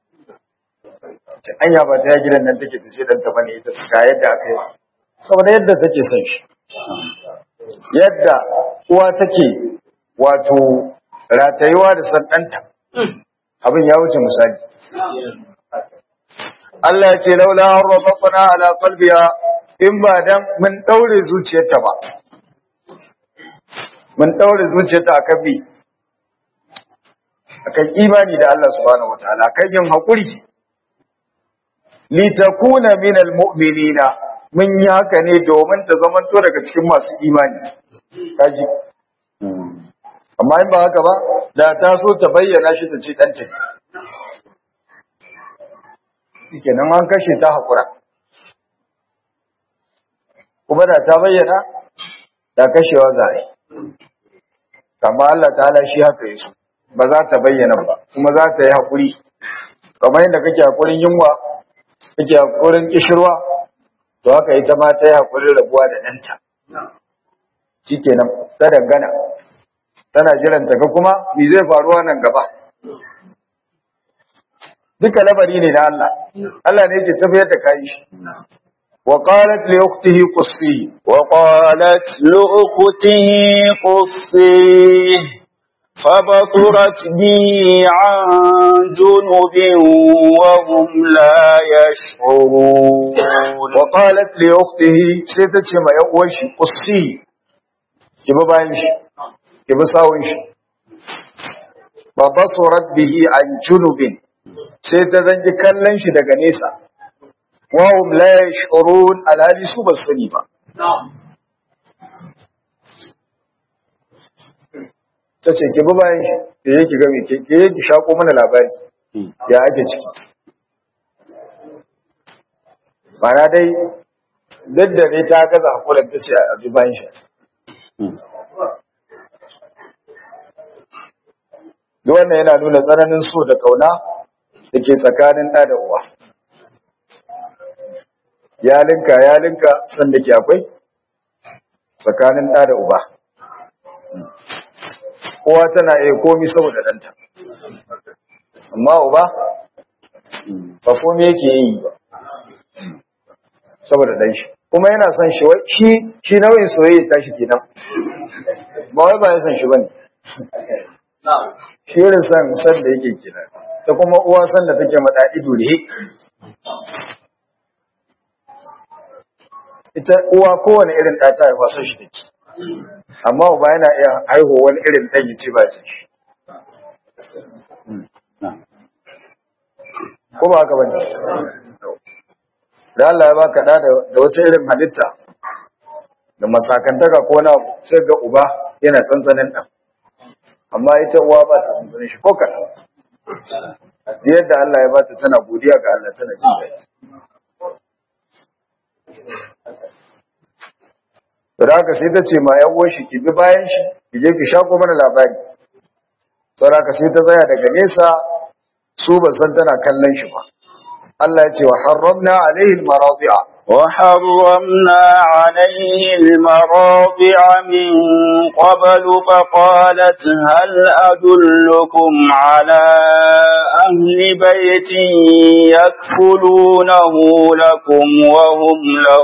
Speaker 1: ta anya ba ta yi gidan nan take ta ce ɗanta bane ita ga yadda aka yi saboda yadda take son shi yadda uwa take wato ratayuwa da san ɗanta abin ya wuce misali Allah ya ce laula harrafaqna ala qalbiha in ba dan mun daure zuciyarta ba mun daure zuciyarta akan bi akan imani da Allah subhanahu wataala kan yin hakuri li takuna min almu'minina mun yi haka ne domin ta zamanto daga cikin masu imani kaji amma in ba haka ba da ta so ta bayyana shi ta ce ɗanta ne kenan an kashe ta haƙura kuma da ta bayyana da kashewa za a yi amma Allah ta hana shi haka yi ba za ta bayyana ba kuma za ta yi haƙuri kamar yadda kake haƙurin yunwa kake haƙurin kishirwa to haka ita ma ta yi haƙurin rabuwa da ɗanta shi kenan ta dangana tana jiran ta ga kuma me zai faruwa nan gaba duka labari ne na Allah Allah ne yake tafiyar da kayan shi wa qalat li ukhtihi qussi
Speaker 2: وقالت لأخته قصيه فبصرت به عن جنب وهم لا يشعرون
Speaker 1: wa qalat li ukhtihi sai ta ce ma yan uwan shi qussi ki bi bayan shi ki bi sawun shi fa basurat bihi an junubin sai ta zanji kallon shi daga nesa wa hum la yash'urun alhali su ba su sani ba ta ce ki bi bayan shi ki je ki ga me ke ki je ki shako mana labari ya ake ciki Mana dai duk da ne ta gaza hakulan ta ce a bi bayan shi duk wannan yana nuna tsananin so da kauna da ke tsakanin ɗa da uwa ya linka ya linka san da ke akwai tsakanin ɗa da uba kowa tana iya komi saboda ɗanta amma uba ba komi yake yi ba saboda ɗan shi kuma yana son shi wai shi shi nauyin soyayya ta shi kenan ba wai ba ya son shi bane shi irin san san da yake kenan ta kuma uwa san da take mada ido ne ita uwa kowane irin ɗa ta haifa son shi take amma uba yana iya haihuwa wani irin ɗan ya ce ba shi ko ba haka bane da Allah ya baka da da wata irin halitta da masakantaka ko na sai ga uba yana tsantsanin ɗan amma ita uwa ba ta tsantsanin shi ko kaɗan yadda Allah ya bata tana godiya ga Allah tana jin daɗi da haka sai ta ce ma yan uwan shi ki bi bayan shi ki je ki shako mana labari saboda haka sai ta tsaya daga nesa su ba san tana kallon shi ba Allah ya ce wa harramna alaihi almaradi'a
Speaker 2: وحرمنا عليه المراضع من قبل فقالت هل أدلكم على أهل بيت يكفلونه لكم وهم له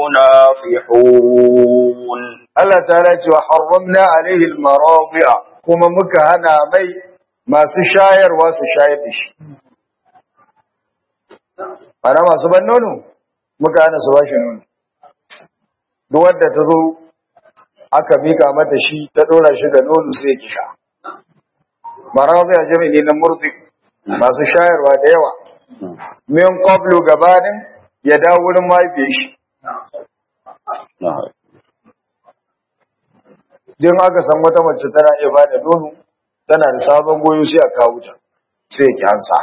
Speaker 2: ناصحون
Speaker 1: Allah ta'ala ya ce wa harramna alaihi almaradi'a kuma muka hana mai masu shayarwa su shayar da shi ana masu ban nono muka hana su bashi nono duk wanda ta zo aka mika mata shi ta dora shi ga nono sai ya kisha maradiya jami'i ne na murdi masu shayarwa da yawa min qablu gabanin ya dawo wurin mahaifiyar shi din aka san wata mace tana iya ba da nono tana da sabon goyo sai a kawo ta sai ki hansa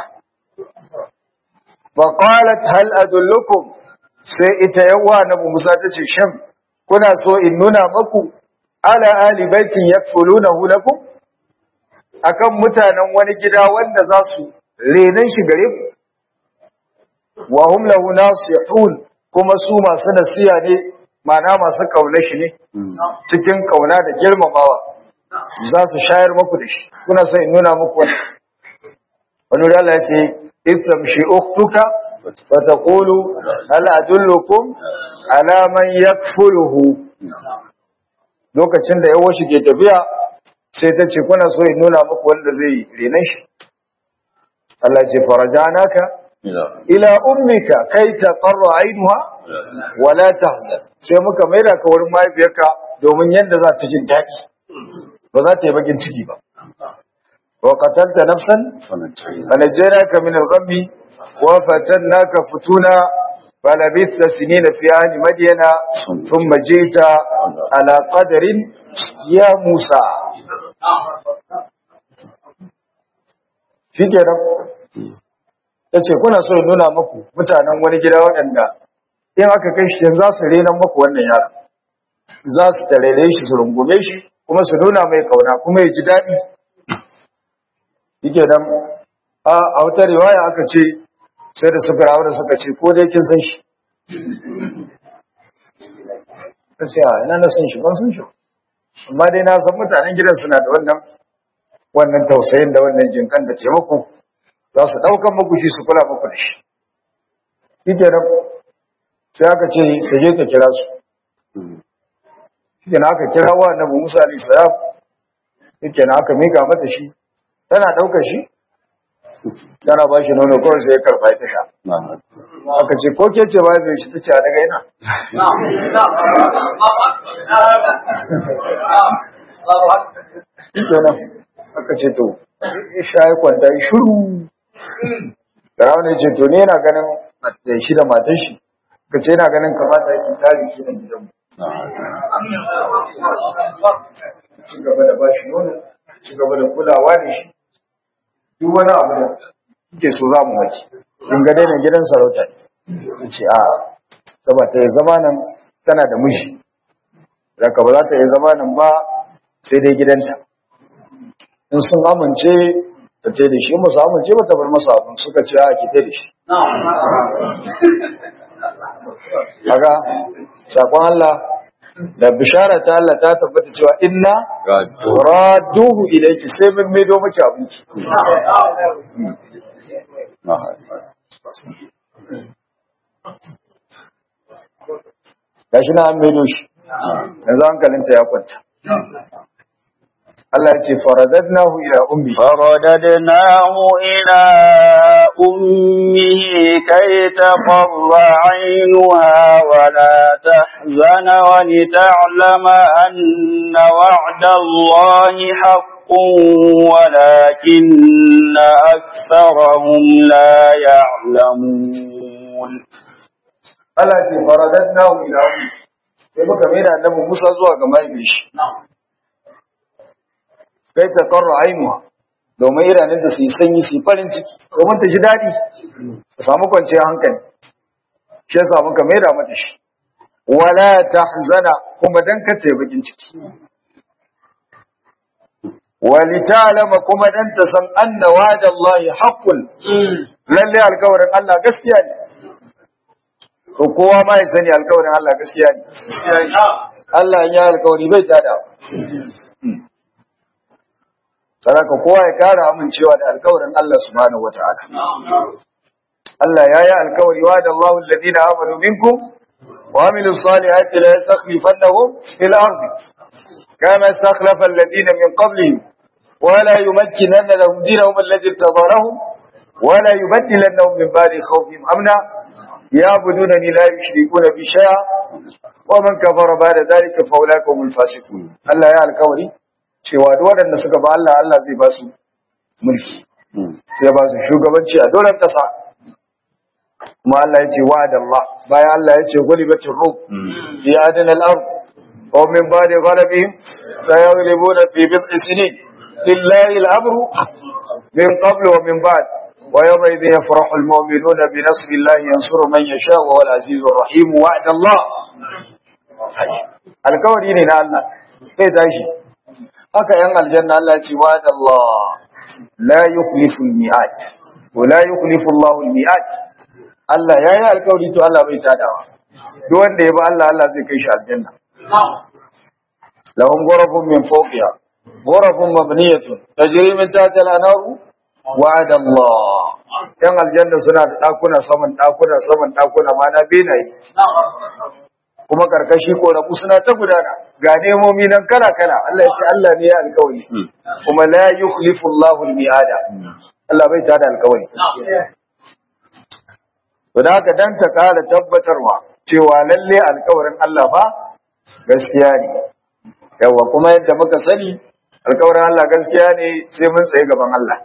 Speaker 1: fa qalat hal adullukum sai ita yawa na Musa tace shin kuna so in nuna maku ala ali baitin yakfulunahu lakum akan mutanen wani gida wanda za su renan shi gare ku wa hum lahu nasihun kuma su masu nasiya ne ma'ana masu kauna shi ne cikin kauna da girmamawa za su shayar muku da shi kuna so in nuna muku wani wani wuri Allah ya ce islam shi uktuka wa taqulu hal adullukum ala man yakfuluhu lokacin da yawo shi ke tafiya sai ta ce kuna so in nuna muku wanda zai rena shi Allah ya ce farajanaka ila ummika kai taqarra ainuha wala tahzan sai muka maida ka wurin mahaifiyarka domin yadda za ta jin daɗi ba za ta yi bakin ciki ba wa qatalta nafsan fanajjaynaka min al-ghammi wa fatannaka futuna falabithta sinina fi ahli madyana thumma jita ala qadarin ya Musa shikenan yace kuna so in nuna muku mutanen wani gida waɗanda in aka kai shi yanzu za su rena muku wannan yaron za su tarere shi su rungume shi kuma su nuna mai kauna kuma ya ji daɗi yake nan a wata riwaya aka ce sai da suka rawa da suka ce ko dai kin san shi ta ce a ina na san shi ban san shi amma dai na san mutanen gidan suna da wannan wannan tausayin da wannan jinkan da taimako za su ɗaukan muku shi su kula muku da shi shikenan sai aka ce ta je ta kira su shikenan aka kira wa annabi Musa alaihi salam shikenan aka mika mata shi tana daukar shi tana ba shi nono kawai sai ya karba ita sha aka ce ko ke ce ba zai shi ta ce a daga ina kenan aka ce to sha ya kwanta yi shuru Firawun ya ce to ne yana ganin da shi da matan shi ka ce yana ganin kamata ya tari shi na gidanmu ci gaba da ba shi nono ci gaba da kulawa da shi duk wani abu da kike so za mu wace in ga daina gidan sarauta ne ce a saboda ta yi zamanin tana da miji daga ba za ta yi zamanin ba sai dai gidanta in sun amince ta ce da shi masu amince ba ta bar masa abin suka ce a ki da shi kaga sakon Allah da bishara ta Allah ta tabbata cewa inna raduhu ilayki sai mun maido miki abinci gashi na an maido shi yanzu hankalinta ya kwanta Allah ya ce faradadnahu ila ummi
Speaker 2: فرددناه إلى أمه كي تقر عينها ولا تحزن ولتعلم أن وعد الله حق ولكن أكثرهم لا يعلمون
Speaker 1: Allah ya ce faradadnahu ila ummi sai muka mai da annabi Musa zuwa ga mahaifin shi kai ta karra ainuwa domin idanun da su yi sanyi su yi farin ciki domin ta ji daɗi ta samu kwanciyar hankali shi yasa muka maida mata shi wala tahzana kuma dan ka ta bakin ciki wali ta'lama kuma dan ta san anna wa'da Allah haqqun lalle alkawarin Allah gaskiya ne ko kowa ma ya sani alkawarin Allah gaskiya ne Allah ya alkawari bai tada Saraka kowa ya kara amincewa da alkawarin Allah subhanahu wata'ala. Allah ya yi alkawari wa da Allah alladina amanu minkum wa amilu salihati la yastakhlifannahum fil ardi kama istakhlafa alladina min qablihim wa la yumakkinanna lahum dinahum alladhi irtada lahum wa la yubaddilannahum min ba'di khawfihim amna ya'budunani la yushrikuna bi shay'a wa man kafara ba'da dhalika fa ulaika humul fasiqun Allah ya alkawari cewa duk waɗanda suka ba Allah Allah zai ba su mulki sai ba su shugabanci a doron ƙasa kuma Allah ya ce wa da Allah bayan Allah ya ce gulibatin rum fi adin al-ard wa min ba'di ghalabihim sayaghlibuna fi bid'i sinin lillahi al-amru min qabl wa min ba'd wa yawma idhin yafrahu al-mu'minuna bi nasri Allah yansuru man yasha wa huwa al-azizur rahim wa'da Allah alkawari ne na Allah sai tashi haka yan aljanna Allah ce wa da Allah la yukhlifu al-mi'ad wa la yukhlifu Allah al-mi'ad Allah ya yi alkawari to Allah bai tadawa duk wanda ya ba Allah Allah zai kai shi aljanna lahum ghurafun min fawqiha ghurafun mabniyatun tajri min tahtiha al-anhar wa'ada Allah yan aljanna suna da dakuna saman dakuna saman dakuna ma na benaye kuma karkashi ko rabu suna ta gudana ga nemomi nan kala kala Allah ya ce Allah ne ya alkawari kuma la yukhlifu Allahu al-mi'ada Allah bai tada alkawari to da haka dan ta kara tabbatarwa cewa lalle alkawarin Allah ba gaskiya ne yawa kuma yadda muka sani alkawarin Allah gaskiya ne sai mun tsaye gaban Allah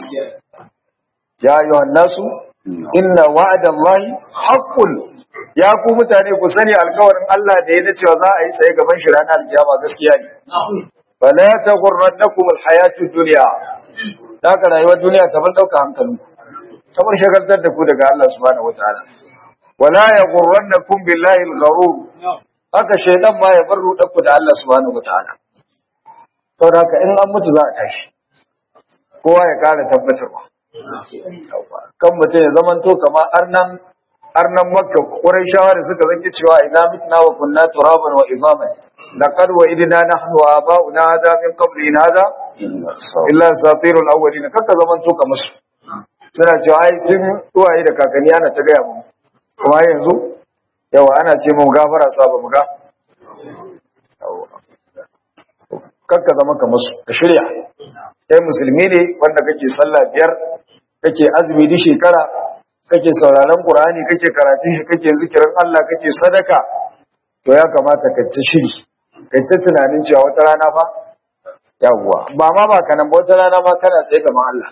Speaker 1: ya ayyuhan nasu inna wa'dallahi haqqun ya ku mutane ku sani alkawarin Allah da ya cewa za a yi tsaye gaban shi ranar alkiyama gaskiya ne. Fala ta gurrannakum alhayatud dunya. Da ka rayuwar duniya ta ban dauka hankalinku. Kamar shagaltar da ku daga Allah subhanahu wataala. Wala ya gurrannakum billahi algharur. Haka shaydan ma ya bar rudar ku da Allah subhanahu wataala. Saboda haka in an mutu za a tashi. Kowa ya kara tabbatarwa. Kan mutum ya zamanto kamar arnan arnan makka quraishawa da suka zanki cewa idan mitna wa kunna turaban wa idaman laqad wa idna nahnu wa aba'una hada min qabli in hada illa satirul awwalin kaka zaman to kamar su suna cewa ai tun uwaye da kakanni ana ta gaya mu kuma yanzu yawa ana ce mu gafara sa ba mu ga kakka zama ka musu ka shirya kai musulmi ne wanda kake sallah biyar kake azumi duk shekara kake sauraron qur'ani kake karatun shi kake zikirin Allah kake sadaka to ya kamata ka ta shiri kai ta tunanin cewa wata rana fa yawwa ba ma ba kanan ba wata rana ma kana tsaye gaban Allah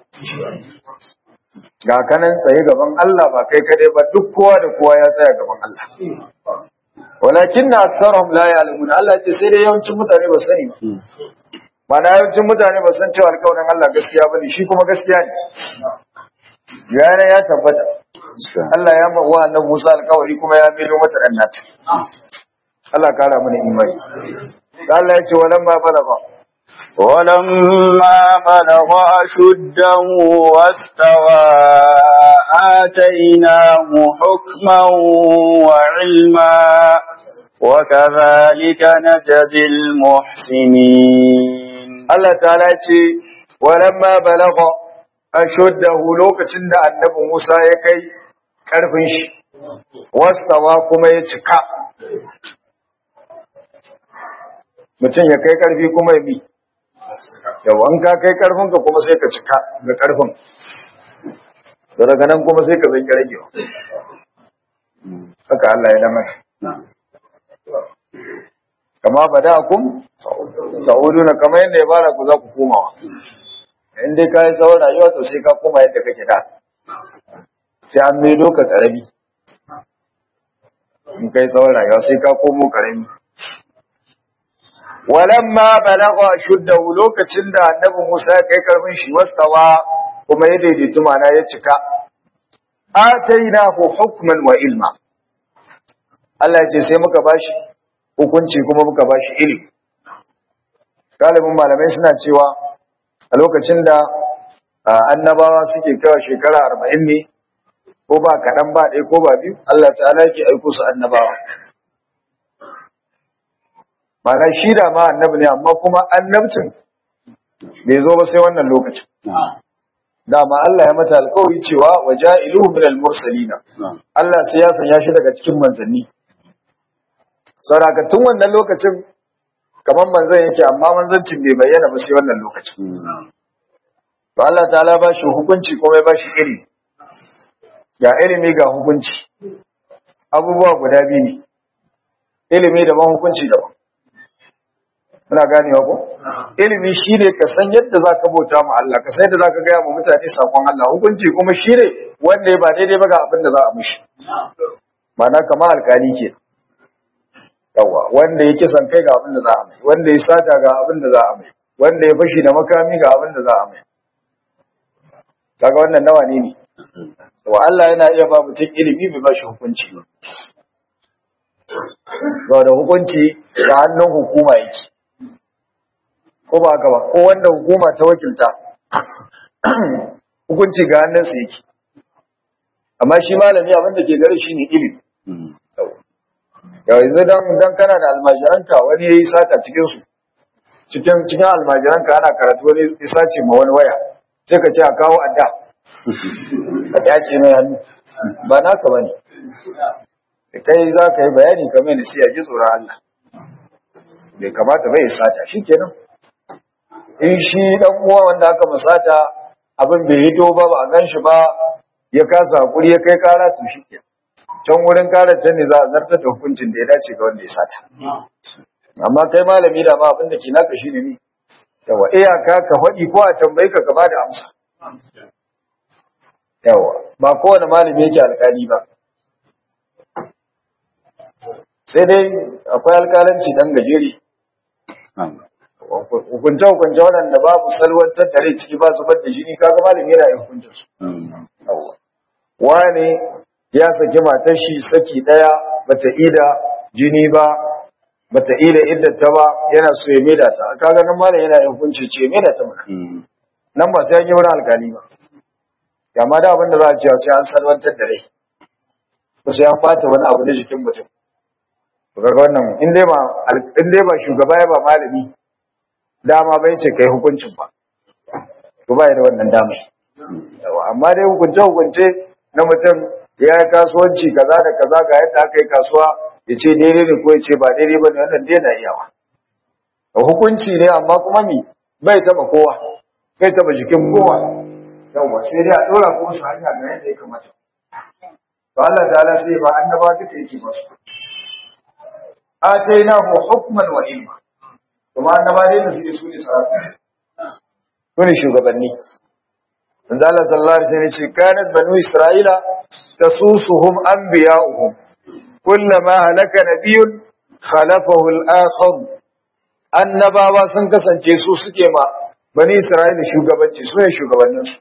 Speaker 1: ga kanan tsaye gaban Allah ba kai kadai ba duk kowa da kowa ya tsaya gaban Allah walakin na aksarhum la ya'lamun Allah ce sai dai yawancin mutane ba sani ba mana yawancin mutane ba san cewa alƙawarin Allah gaskiya bane shi kuma gaskiya ne yana ya tabbata Allah ya ma wa annabi Musa alƙawari kuma ya milo mata dan nata Allah kara mana imani Allah ya ce walamma balagha
Speaker 2: ولما بلغ أشده واستوى آتيناه حكما وعلما وكذلك نجزي المحسنين
Speaker 1: Allah ta'ala ya ce walamma balagha ashuddahu lokacin da annabi Musa ya kai karfin shi wastawa kuma ya cika mutum ya kai karfi kuma ya bi yawan ka kai karfin ka kuma sai ka cika ga karfin da daga nan kuma sai ka zai rage haka Allah ya dama kama bada'akum ta'uduna kamar yadda ya bara ku za ku komawa in dai ka yi tsawon rayuwa to sai ka koma yadda kake da sai an maido ka karami in kai tsawon rayuwa sai ka komo karami walamma balagha shuddahu lokacin da annabi Musa ya kai karfin shi wastawa kuma ya daidaitu mana ya cika atainahu hukman wa ilma Allah ya ce sai muka bashi hukunci kuma muka bashi ilimi galibin malamai suna cewa a lokacin da annabawa suke kawo shekara arba'in ne ko ba kaɗan ba ɗaya ko ba biyu Allah ta'ala yake aiko su annabawa Mana shi da ma annabi ne amma kuma annabcin bai zo ba sai wannan lokacin. Dama Allah ya mata alƙawari cewa wa ja'iluhu min al-mursalina. Allah sai ya sanya shi daga cikin manzanni. Saboda tun wannan lokacin kamar manzan yake amma manzancin bai bayyana ba sai wannan lokacin. To Allah ta'ala ba shi hukunci kuma ya ba shi ilimi. Ga ilimi ga hukunci. Abubuwa guda biyu ne. Ilimi daban hukunci daban. muna ganewa ko ilimi shine ka san yadda zaka bauta ma Allah ka san yadda zaka gaya ma mutane sakon Allah hukunci kuma shine wanda ya ba daidai ba ga abin da za a mishi ma'ana kamar alkali ke yawa wanda ya kisan kai ga abin da za a mai wanda ya sata ga abin da za a mai wanda ya fashi da makami ga abin da za a mai kaga wannan nawa ne ne wa Allah yana iya ba mutum ilimi bai ba shi hukunci ba da hukunci ga hannun hukuma yake ko ba haka ba ko wanda hukuma ta wakilta hukunci ga hannunsa yake amma shi malami abin da ke gare shi ne ilimi yau yanzu dan dan kana da almajiranka wani yayi sata cikin su cikin cikin almajiranka ana karatu wani ya sace ma wani waya sai ka ce a kawo adda ka dace mai hannu ba naka bane kai za ka yi bayani kamar da sai ya ji tsoron Allah bai kamata bai sata shikenan in shi dan uwa wanda aka musata abin bai hito ba ba a gan shi ba ya kasa hakuri ya kai kara to shi ke can wurin karar can ne za a zartar da hukuncin da ya dace ga wanda ya sata amma kai malami da ma abin da ke naka shi ne ni yawa iyaka ka faɗi ko a tambayi ka gaba da amsa yawa ba kowane malami yake alkali ba sai dai akwai alkalanci dan gajere hukunce-hukunce waɗanda babu salwantar da rai ciki ba su da jini kaga malami yana yin hukuncin su. Wane ya saki matar shi saki ɗaya bata ida jini ba bata ida iddata ba yana so ya maida ta kaga nan malam yana yin hukunci ce maida ta mana. Nan ba sai an yi wani alkali ba. Yamma da abin da za a ce sai an salwantar da rai. Ko sai an bata wani abu na jikin mutum. Kaga wannan in dai ba shugaba ya ba malami dama bai ce kai hukuncin ba to ba da wannan dama yawa amma dai hukunce hukunce na mutum ya yi kasuwanci kaza da kaza ga yadda aka yi kasuwa ya ce daidai ne ko ya ce ba daidai ba ne wannan dai na iyawa a hukunci ne amma kuma mi bai taba kowa bai taba jikin kowa yawwa sai dai a dora kuma su hanya ga yadda ya kamata to Allah ta'ala sai ba annaba duka yake basu atainahu hukman wa ilma kuma annaba dai da suke su ne sarrafa su ne shugabanni manzo Allah sallallahu alaihi wasallam ce kanat banu isra'ila tasusuhum anbiya'uhum kullama halaka nabiyyun khalafahu al-akhar annabawa sun kasance su suke ma bani isra'ila shugabanci su ne shugabannin su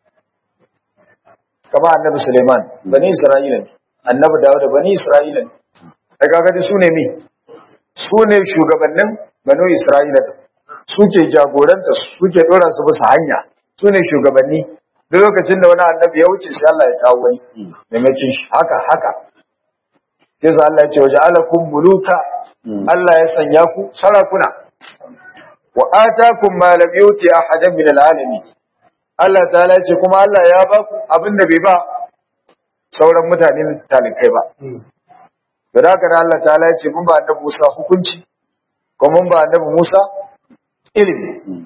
Speaker 1: kama annabi Suleiman bani isra'ila ne annabi Dawud bani isra'ila ne daga ga su ne mi su ne shugabannin banu isra'ila suke jagoranta suke dora su bisa hanya su ne shugabanni duk lokacin da wani annabi ya wuce sai Allah ya kawo wani maimakon shi haka haka yasa Allah ya ce waje alakum muluka Allah ya sanya ku sarakuna wa atakum ma lam yuti ahadan min alalamin Allah ta'ala ya ce kuma Allah ya ba ku abin da bai ba sauran mutane talikai ba da haka Allah ta'ala ya ce mun ba annabi Musa hukunci kuma mun ba annabi Musa ilimi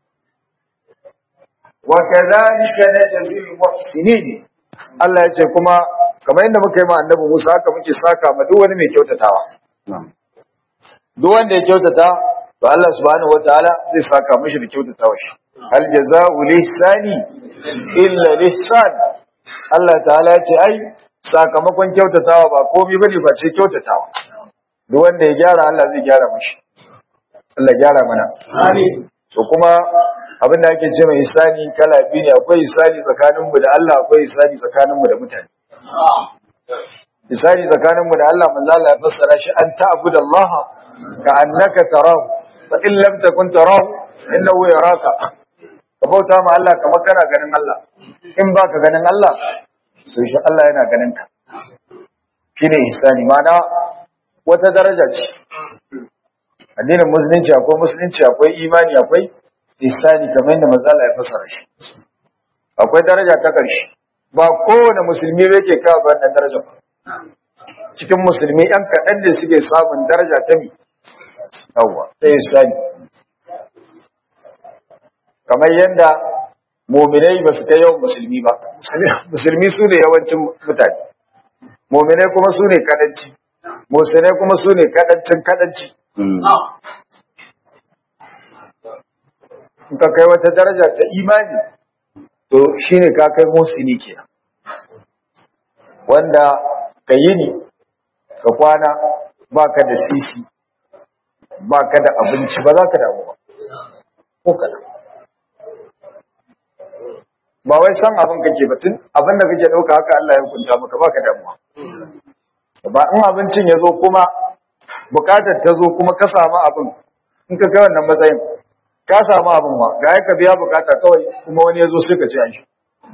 Speaker 1: wa kadhalika najzi al-muhsinin Allah ya ce kuma kamar yadda muka yi ma annabi Musa haka muke saka ma duk wani mai kyautatawa duk wanda ya kyautata to Allah subhanahu wataala zai saka mishi da kyautatawa shi hal jazaa'u lihsani illa lihsan Allah ta'ala ya ce ai sakamakon kyautatawa ba komai bane ba ce kyautatawa duk wanda ya gyara Allah zai gyara mishi Allah gyara mana amin to kuma abin da ake ce mai isani kala biyu ne akwai isani tsakanin mu da Allah akwai isani tsakanin mu da mutane isani tsakanin mu da Allah manzo Allah ya fassara shi an ta'budu Allah ka annaka tarahu fa in lam takun tarahu innahu yaraka ka bauta ma Allah kamar kana ganin Allah in baka ganin Allah to shi Allah yana ganin ka shine ihsani mana wata daraja ce addinin musulunci akwai musulunci akwai imani akwai ihsani kamar yadda manzo Allah ya fassara shi akwai daraja ta ƙarshe ba kowane musulmi yake kawo wannan daraja ba cikin musulmi yan kaɗan da suke samun daraja ta mi yawwa ta ihsani kamar yadda muminai ba su kai yawan musulmi ba musulmi su ne yawancin mutane muminai kuma su ne kadanci musulmai kuma su ne kadancin kadanci in ka kai wata daraja ta imani to shine ka kai musulmi ke wanda ka yi ne ka kwana ba ka da sisi ba ka da abinci ba za ka damu ba ko kaɗan ba wai san abin kake ba tun abin da kake dauka haka Allah ya hukunta maka baka damuwa ba in abincin ya zo kuma bukatar ta zo kuma ka samu abin in ka kai wannan matsayin ka samu abin ma ga ka biya bukata kawai kuma wani ya zo sai ka ci an shi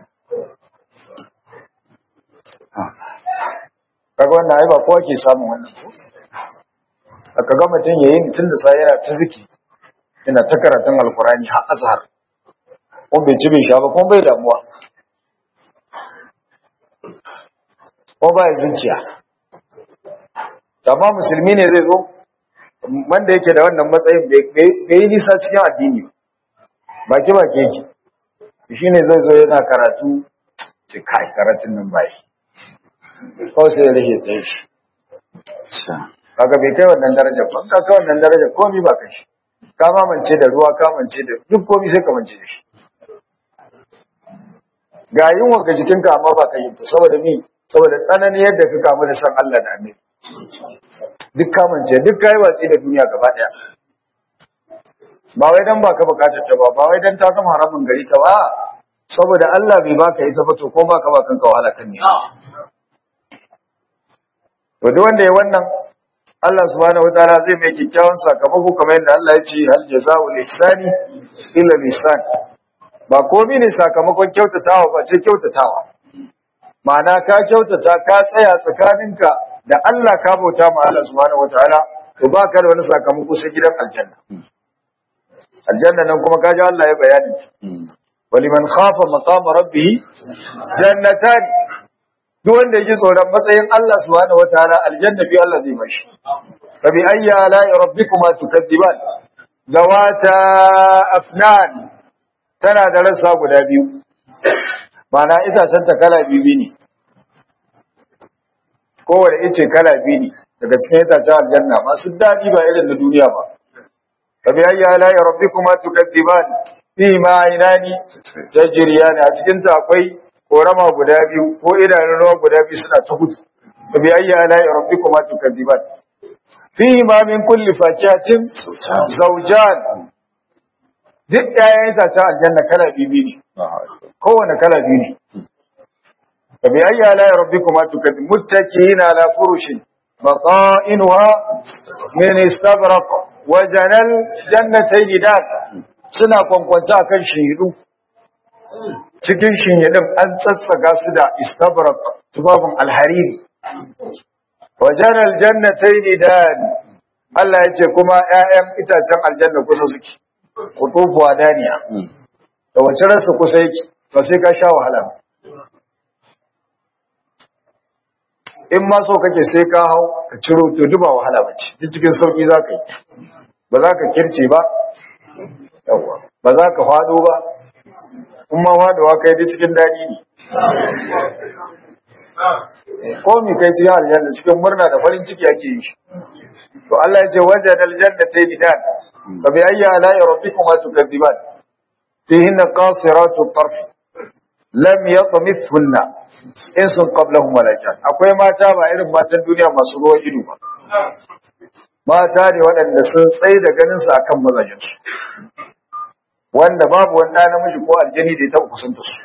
Speaker 1: kaga wannan ai ba kowa ke samun wannan aka ga mutum yayin tun da sai yana ta ziki yana ta karatun alkurani har azhar kuma bai ci bai sha ba kuma bai damuwa kuma ba ya zuciya amma musulmi ne zai zo wanda yake da wannan matsayin bai yi nisa cikin addini baki baki yake shi ne zai zo yana karatu ce kai karatun nan bai kawai sai ya rage tsaye shi kaga bai kai wannan darajar ba ka kai wannan darajar komi ba kai shi ka mamance da ruwa ka mance da duk komi sai ka mance da shi ga yunwa ga jikinka amma ba ka yi ta saboda mi saboda tsanani yadda ka kamu da san Allah da Annabi duk kamance duk kai watsi da duniya gaba daya ba wai dan baka bukatar ta ba ba wai dan ta zama haramun gari ka ba saboda Allah bai baka ita ba to ko baka ba kanka wahala kan ne to duk wanda ya wannan Allah subhanahu wataala zai mai kikkiawan sakamako kamar yadda Allah ya ce hal jazaa'ul ihsani illa ihsan ba komai ne sakamakon kyautatawa ba ce kyautatawa ma'ana ka kyautata ka tsaya tsakaninka da Allah ka bauta ma Allah subhanahu wataala to ba ka da wani sakamako sai gidan aljanna aljanna nan kuma kaji Allah ya bayani waliman khafa maqama rabbih jannatan duk wanda yake tsoron matsayin Allah subhanahu wataala aljanna bi Allah zai bashi fa bi ayyi ala'i rabbikuma tukadziban zawata afnan tana da rassa guda biyu mana itacen ta kala biyu ne kowane ice kala biyu ne daga cikin itacen aljanna masu daɗi ba irin na duniya ba fa bi ayyi ala'i rabbikuma tukadziban fi ma ainani tajriyani a cikin ta akwai korama guda biyu ko idanun ruwa guda biyu suna ta gudu fa bi ayyi ala'i rabbikuma tukadziban fi ma min kulli fakihatin zawjan duk ɗayan itacen aljanna kala biyu ne kowane kala biyu ne fa bi ayyi ala'i rabbikuma tukadziban muttaki'ina ala furushin baqa'inuha min istabraq wa janal jannatayn dan suna kwankwanta akan shihidu cikin shinyadin an tsatsaga su da istabrak tubabin alhariri wajen aljannatai ne da Allah ya ce kuma ‘ya'yan itacen aljanna kusa suke kutufuwa daniya da wace rasa kusa yake ba sai ka sha wahala in ma so kake sai ka hau ka ciro to duba wahala ba ce duk cikin sauƙi za ka yi ba za ka kirce ba yawwa ba za ka fado ba kuma fadowa kai da cikin daɗi ne ko mi kai cikin aljanna cikin murna da farin ciki ake yi shi to Allah ya ce wajen aljanna ta yi dan fa bi ayyi ala'i rabbikuma tukadiban fihinna qasiratu tarf lam yatmithunna insun qablahum wala jan akwai mata ba irin matan duniya masu ruwan ido ba mata ne waɗanda sun tsaye da ganin su akan mazajinsu wanda babu wanda namiji ko aljani da ya taɓa kusanta su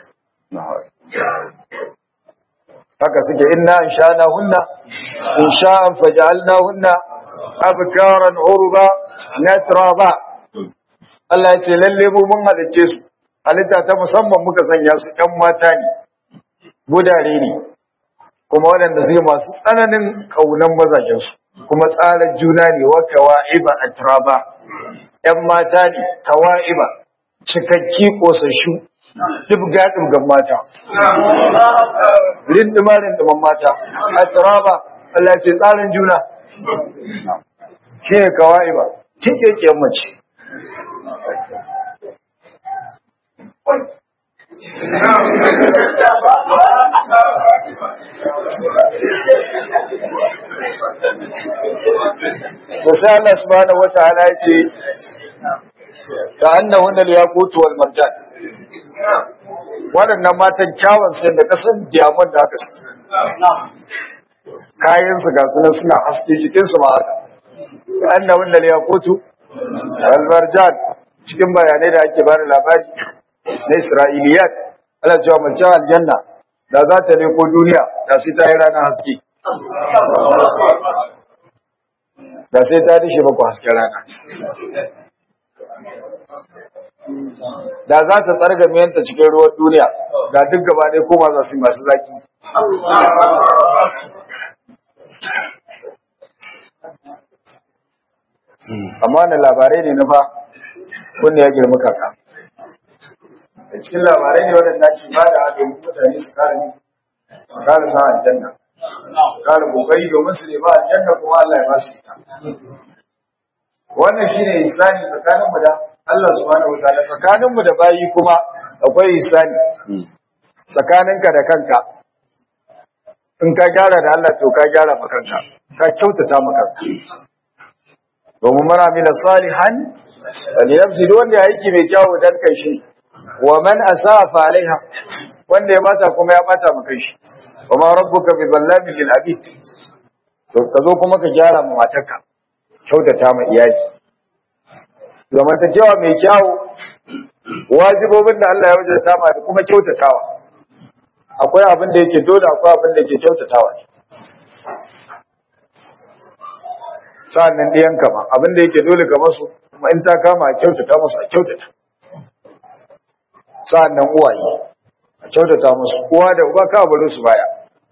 Speaker 1: haka suke inna in sha'ana hunna in sha'an faja'alna hunna abkaran urba natraba Allah ya ce lalle mu mun halicce su halitta ta musamman muka sanya su ƴan mata ne gudare ne kuma waɗanda suke masu tsananin ƙaunan mazajensu kuma tsarar juna ne wa kawa'iba atraba ƴan mata ne kawa'iba cikakki kosashu dubga dubgan mata rindima rindiman mata atraba Allah ce tsarin juna shi ne kawa'iba kikekiyar mace da sai Allah subhanahu wataala ya ce ka annahunna al-yaqut wal marjan waɗannan matan kyawun sai da kasan diamond da aka saki kayan su ga sunan suna haske jikin su ma haka ka annahunna al-yaqut wal marjan cikin bayanai da ake bada labari na Isra'iliyat Allah cewa mace aljanna da za ta leko duniya da sai ta yi ranar haske da sai ta dishe baku hasken rana da za ta tsarga miyanta cikin ruwan duniya da duk gaba ɗaya koma za su yi masu zaki amma na labarai ne na fa wanda ya girma kaka da cikin labarai ne waɗanda ke ba da haɗin mutane su kare ne kare sa aljanna kare kokari domin su nema aljanna kuma Allah ya ba su ita wannan shine islami tsakanin mu da Allah subhanahu wa ta'ala tsakanin mu da bayi kuma akwai islami tsakaninka da kanka in ka gyara da Allah to ka gyara ma kanka ka kyautata ma kanka domin mara mina salihan aliyamsi duk wanda ya aiki mai kyawu dan kai shi wa man asafa alaiha wanda ya bata kuma ya bata ma kai shi wa ma rabbuka bi zallamin lil abid to ka zo kuma ka gyara ma matarka kyautata ma iyali zamantakewa mai kyawu wajibobin da Allah ya wajata ma da kuma kyautatawa akwai abin da yake dole akwai abin da yake kyautatawa sa'annan ɗiyan kama abin da yake dole ga masu kuma in ta kama a kyautata musu a kyautata sa'annan uwaye a kyautata musu uwa da uba ka bari su baya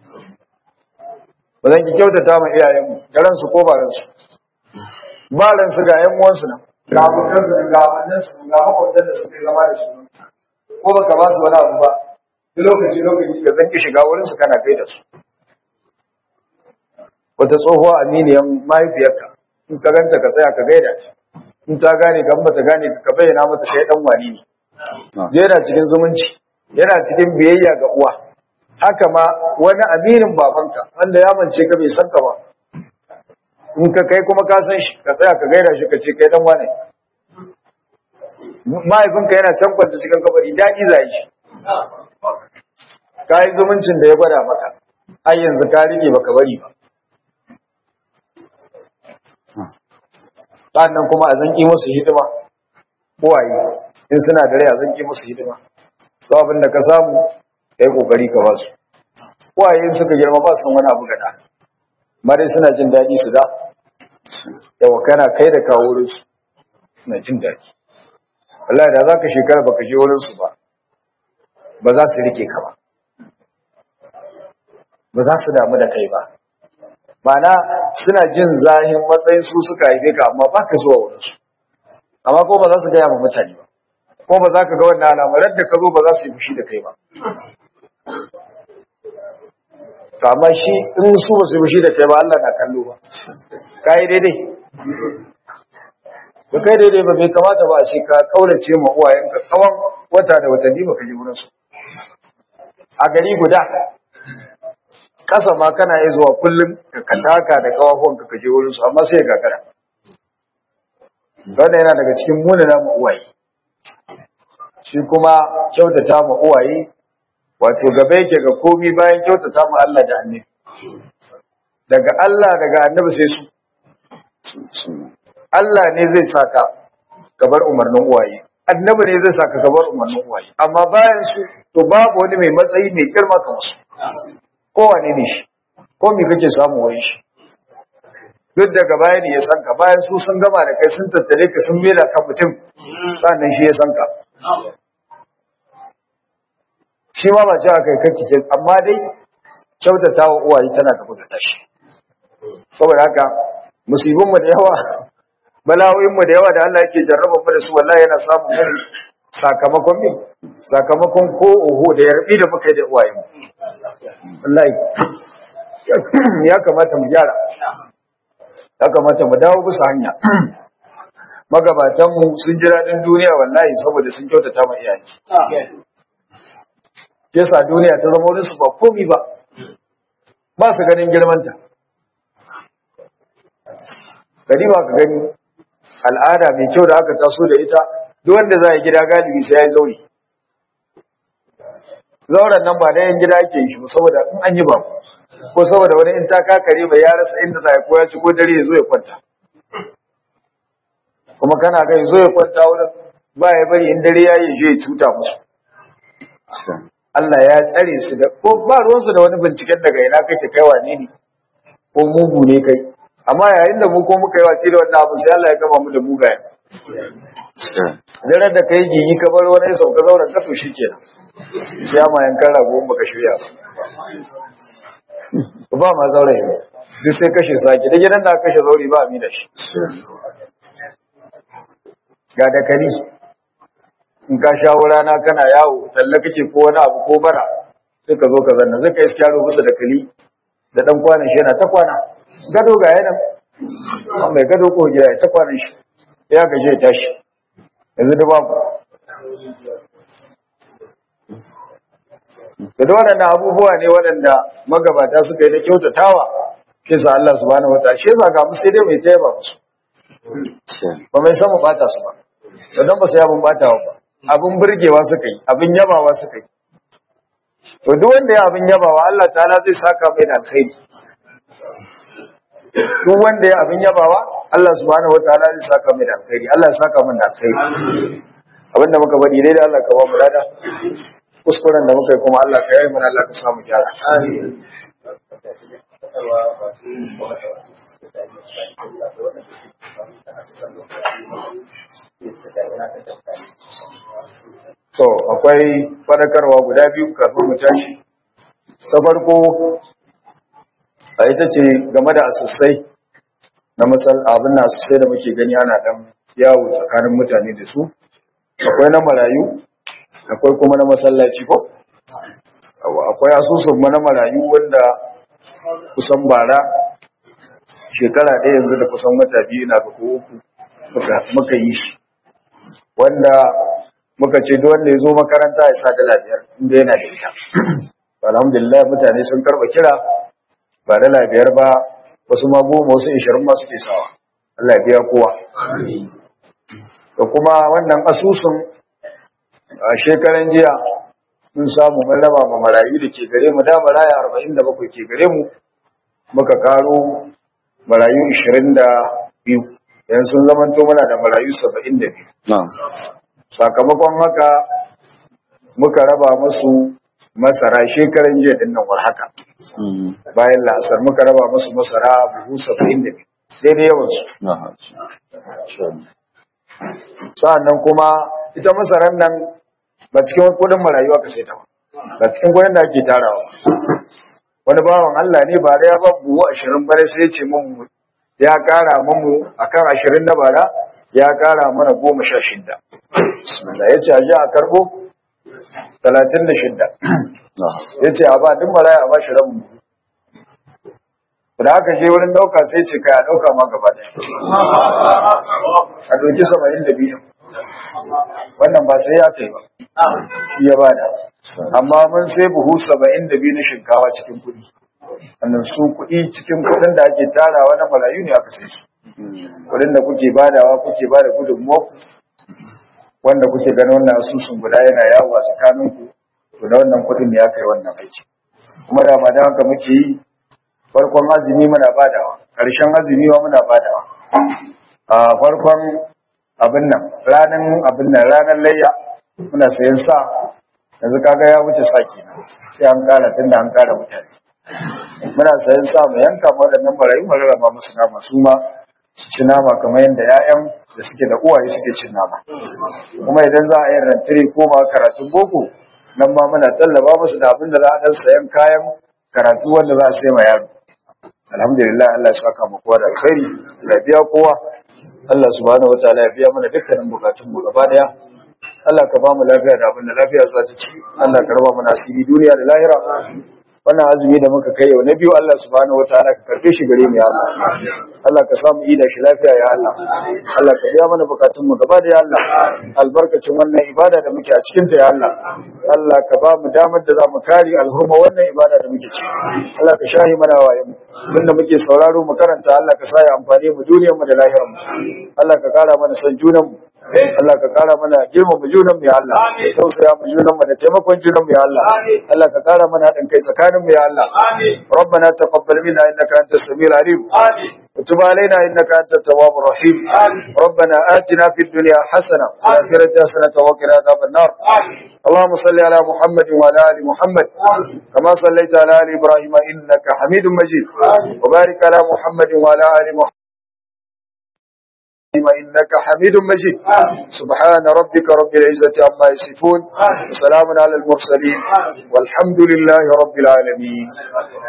Speaker 1: ba zan ki kyautata ma iyayenmu da ransu ko ba ransu ba ransu ga yan uwansu nan ga abokansu ga abannansu ga makwabtan da suke zama da su ko baka ba su wani abu ba duk lokaci lokaci ka zan ki shiga wurin su kana kai da su wata tsohuwa aminiyan mahaifiyarka in ka ganta ka tsaya ka gaida ta in ta gane ka ba ta gane ka bayyana mata kai dan wani ne yana cikin zumunci yana cikin biyayya ga uwa haka ma wani aminin babanka wanda ya mance ka bai san ka ba in ka kai kuma ka san shi ka tsaya ka gaida shi ka ce kai dan wane mahaifinka yana can kwanta cikin kabari daɗi zai shi ka yi zumuncin da ya gwada maka ai yanzu ka rike baka bari ba sannan kuma a zanki musu hidima kowaye in suna da rai a zanki musu hidima to abin da ka samu kai kokari ka basu kowaye in suka girma ba su wani abu gada mare suna jin daɗi su da yawa kana kai da kawo wurin su suna jin daɗi wallahi da za ka shekara baka je wurin su ba ba za su rike ka ba ba za su damu da kai ba Mana suna jin zahin matsayin su suka haife ka amma ba ka zuwa wurinsu amma ko ba za su gaya ma mutane ba ko ba za ka ga wannan al'amarar da ka zo ba za su yi fushi da kai ba to amma shi in su ba su yi fushi da kai ba Allah na kallo ba ka yi daidai ba kai daidai ba bai kamata ba a ce ka kaurace ma uwayenka tsawon wata da watanni ba ka je wurinsu a gari guda kasa ma kana yi zuwa kullum ka taka da kawafon ka kaje wurin su amma sai ya gagara wannan yana daga cikin munana mu uwaye shi kuma kyautata mu uwaye wato gaba yake ga komi bayan kyautata mu Allah da annabi daga Allah daga annabi sai su Allah ne zai saka gabar umarnin uwaye annabi ne zai saka gabar umarnin uwaye amma bayan su to babu wani mai matsayi mai girma kamar su kowane ne shi ko me kake samu wani shi duk daga baya ne ya san ka bayan su sun gama da kai sun tattare ka sun mera ka mutum sannan shi ya san ka shi ma ba cewa kai kake ce amma dai kyautata wa uwaye tana gaba da tashi saboda haka musibin mu da yawa bala'o'in mu da yawa da Allah yake jarraba mu da su wallahi yana samun mu sakamakon me sakamakon ko oho da yarbi da muka yi da uwaye mu wallahi ya kamata mu gyara ya kamata mu dawo bisa hanya magabatanmu sun ji daɗin duniya wallahi saboda sun kyautata ma iyaye yasa duniya ta zama wurin su ba komi ba ba su ganin girmanta gani ba ka gani al'ada mai kyau da aka taso da ita duk wanda za a gida galibi sai ya yi zauri zauren nan ba da yan gida ake yi shi saboda in an yi ba ko saboda wani in ta kakare bai ya rasa inda za a koya ci ko dare ya zo ya kwanta kuma kana ga ya zo ya kwanta wurin ba ya bari in dare ya yi je ya cuta musu Allah ya tsare su da ko ba ruwansu da wani binciken daga ina kake kai wane ne ko mugu ne kai amma yayin da mu ko muka yi wace da wannan abu sai Allah ya gama mu da mugayen daren da kai gigi ka bar wani sauka zauren ka to shikenan sai ma yankan rago in baka shirya ba ba ma zaure ne duk sai kashe sake da gidan da aka kashe zauri ba a mi da shi ga dakali in ka sha rana kana yawo talla kake ko wani abu ko bara sai ka zo ka zanna zai ka iska yaro bisa dakali da dan kwanan shi yana ta kwana gado ga yana mai gado ko gida ya ta kwanan shi ya gaje ya tashi yanzu da babu da da waɗannan abubuwa ne waɗanda magabata suka yi na kyautatawa ke sa Allah subhanahu wa ta'ala shi yasa ga mu sai dai mai taya ba musu ba mai san mu bata su ba dan ba sai abun batawa ba abun burgewa suka yi abin yabawa suka yi to duk wanda ya abin yabawa Allah ta'ala zai saka mai da alkhairi duk wanda ya abin yabawa Allah subhanahu wa ta'ala zai saka mai da alkhairi Allah ya saka min da alkhairi abinda muka bari dai da Allah ka ba mu dada kuskuren da muka yi kuma Allah ka yi mana Allah ka samu gyara. To, akwai fadakarwa guda biyu kafin mu tashi. Ta farko, a ita ce game da asusai na masal abin na asusai da muke gani ana dan yawo tsakanin mutane da su. Akwai na marayu, akwai kuma na masallaci ko akwai asusun mana marayu wanda kusan bara shekara ɗaya yanzu da kusan wata biyu ina ga ko uku muka yi shi wanda muka ce duk wanda ya zo makaranta ya sa dala biyar inda yana da ita alhamdulillah mutane sun karba kira ba dala biyar ba wasu ma goma wasu ishirin ma suke sawa Allah biya kowa da kuma wannan asusun a shekaran jiya mun samu mun raba ma marayu da ke gare mu da maraya arba'in da bakwai ke gare mu muka karo marayu ishirin da biyu yanzu sun zamanto mana da marayu saba'in da biyu sakamakon haka muka raba musu masara shekaran jiya din nan war haka bayan la'asar muka raba musu masara buhu saba'in da biyu daidai yawansu sa'annan kuma ita masaran nan ba cikin kudin marayu aka sai ta ba ba cikin kudin da ake tarawa wani bawan Allah ne ba da ya ba buhu ashirin bare sai ya ce mun ya kara mamu akan ashirin na bara ya kara mana goma sha shidda bismillah ya ce a ji a karbo talatin da shidda ya ce a ba duk maraya a ba shi rabin buhu da aka je wurin dauka sai ce kai a dauka ma gaba ɗaya a doki saba'in da biyu wannan ba sai ya kai ba shi ya bada amma mun sai buhu saba'in da biyu na shinkawa cikin kuɗi wannan su kuɗi cikin kuɗin da ake tarawa na marayu ne aka sai su kuɗin da kuke badawa kuke bada gudunmuwa wanda kuke ganin wannan asusun guda yana yawo a tsakaninku to da wannan kuɗin ne aka yi wannan aiki kuma da ma da haka muke yi farkon azumi muna badawa ƙarshen azumi ma muna badawa a farkon abin nan ranar abin nan ranar layya muna sayan sa yanzu kaga ya wuce sa kenan sai an ƙara tunda an ƙara mutane muna sayan sa mu yanka waɗannan barayi mu rarraba musu nama su ma su ci nama kamar yadda 'ya'yan da suke da uwaye suke cin nama kuma idan za a yi rantiri ko ma karatun boko nan ma muna tallaba musu da abin da za a ɗan sayan kayan karatu wanda za a sai ma yaro alhamdulillah Allah ya saka mu kowa da alkhairi Allah biya kowa Allah subhanahu wataala ya biya mana dukkanin bukatun mu gaba daya Allah ka ba mu lafiya da abin da lafiya za ta ci Allah ka raba mana asiri duniya da lahira wannan azumi da muka kai yau na biyu Allah subhanahu wataala ka karbe shi gare mu ya Allah Allah ka samu ida shi lafiya ya Allah Allah ka biya mana bukatun mu gaba da ya Allah albarkacin wannan ibada da muke a cikin ta ya Allah Allah ka ba mu damar da za mu kare alhurma wannan ibada da muke ci Allah ka shahi mana wayan abinda muke sauraro mu karanta Allah ka sa ya amfane mu duniyar mu da lahirar mu Allah ka kara mana san junan mu Allah ka kara mana girmama junan mu ya Allah tausaya mu junan mu da taimakon junan mu ya Allah Allah ka kara mana haɗin kai tsakanin mu ya Allah ربنا تقبل منا انك انت السميع العليم وتب علينا انك انت التواب الرحيم ربنا آتنا في الدنيا حسنه وفي الاخره حسنه وقنا عذاب النار اللهم صل على محمد وعلى ال محمد كما صليت على ال ابراهيم انك حميد مجيد وبارك على محمد وعلى ال محمد إنك حميد مجيد سبحان ربك رب العزة عما يصفون وسلام على المرسلين والحمد لله رب العالمين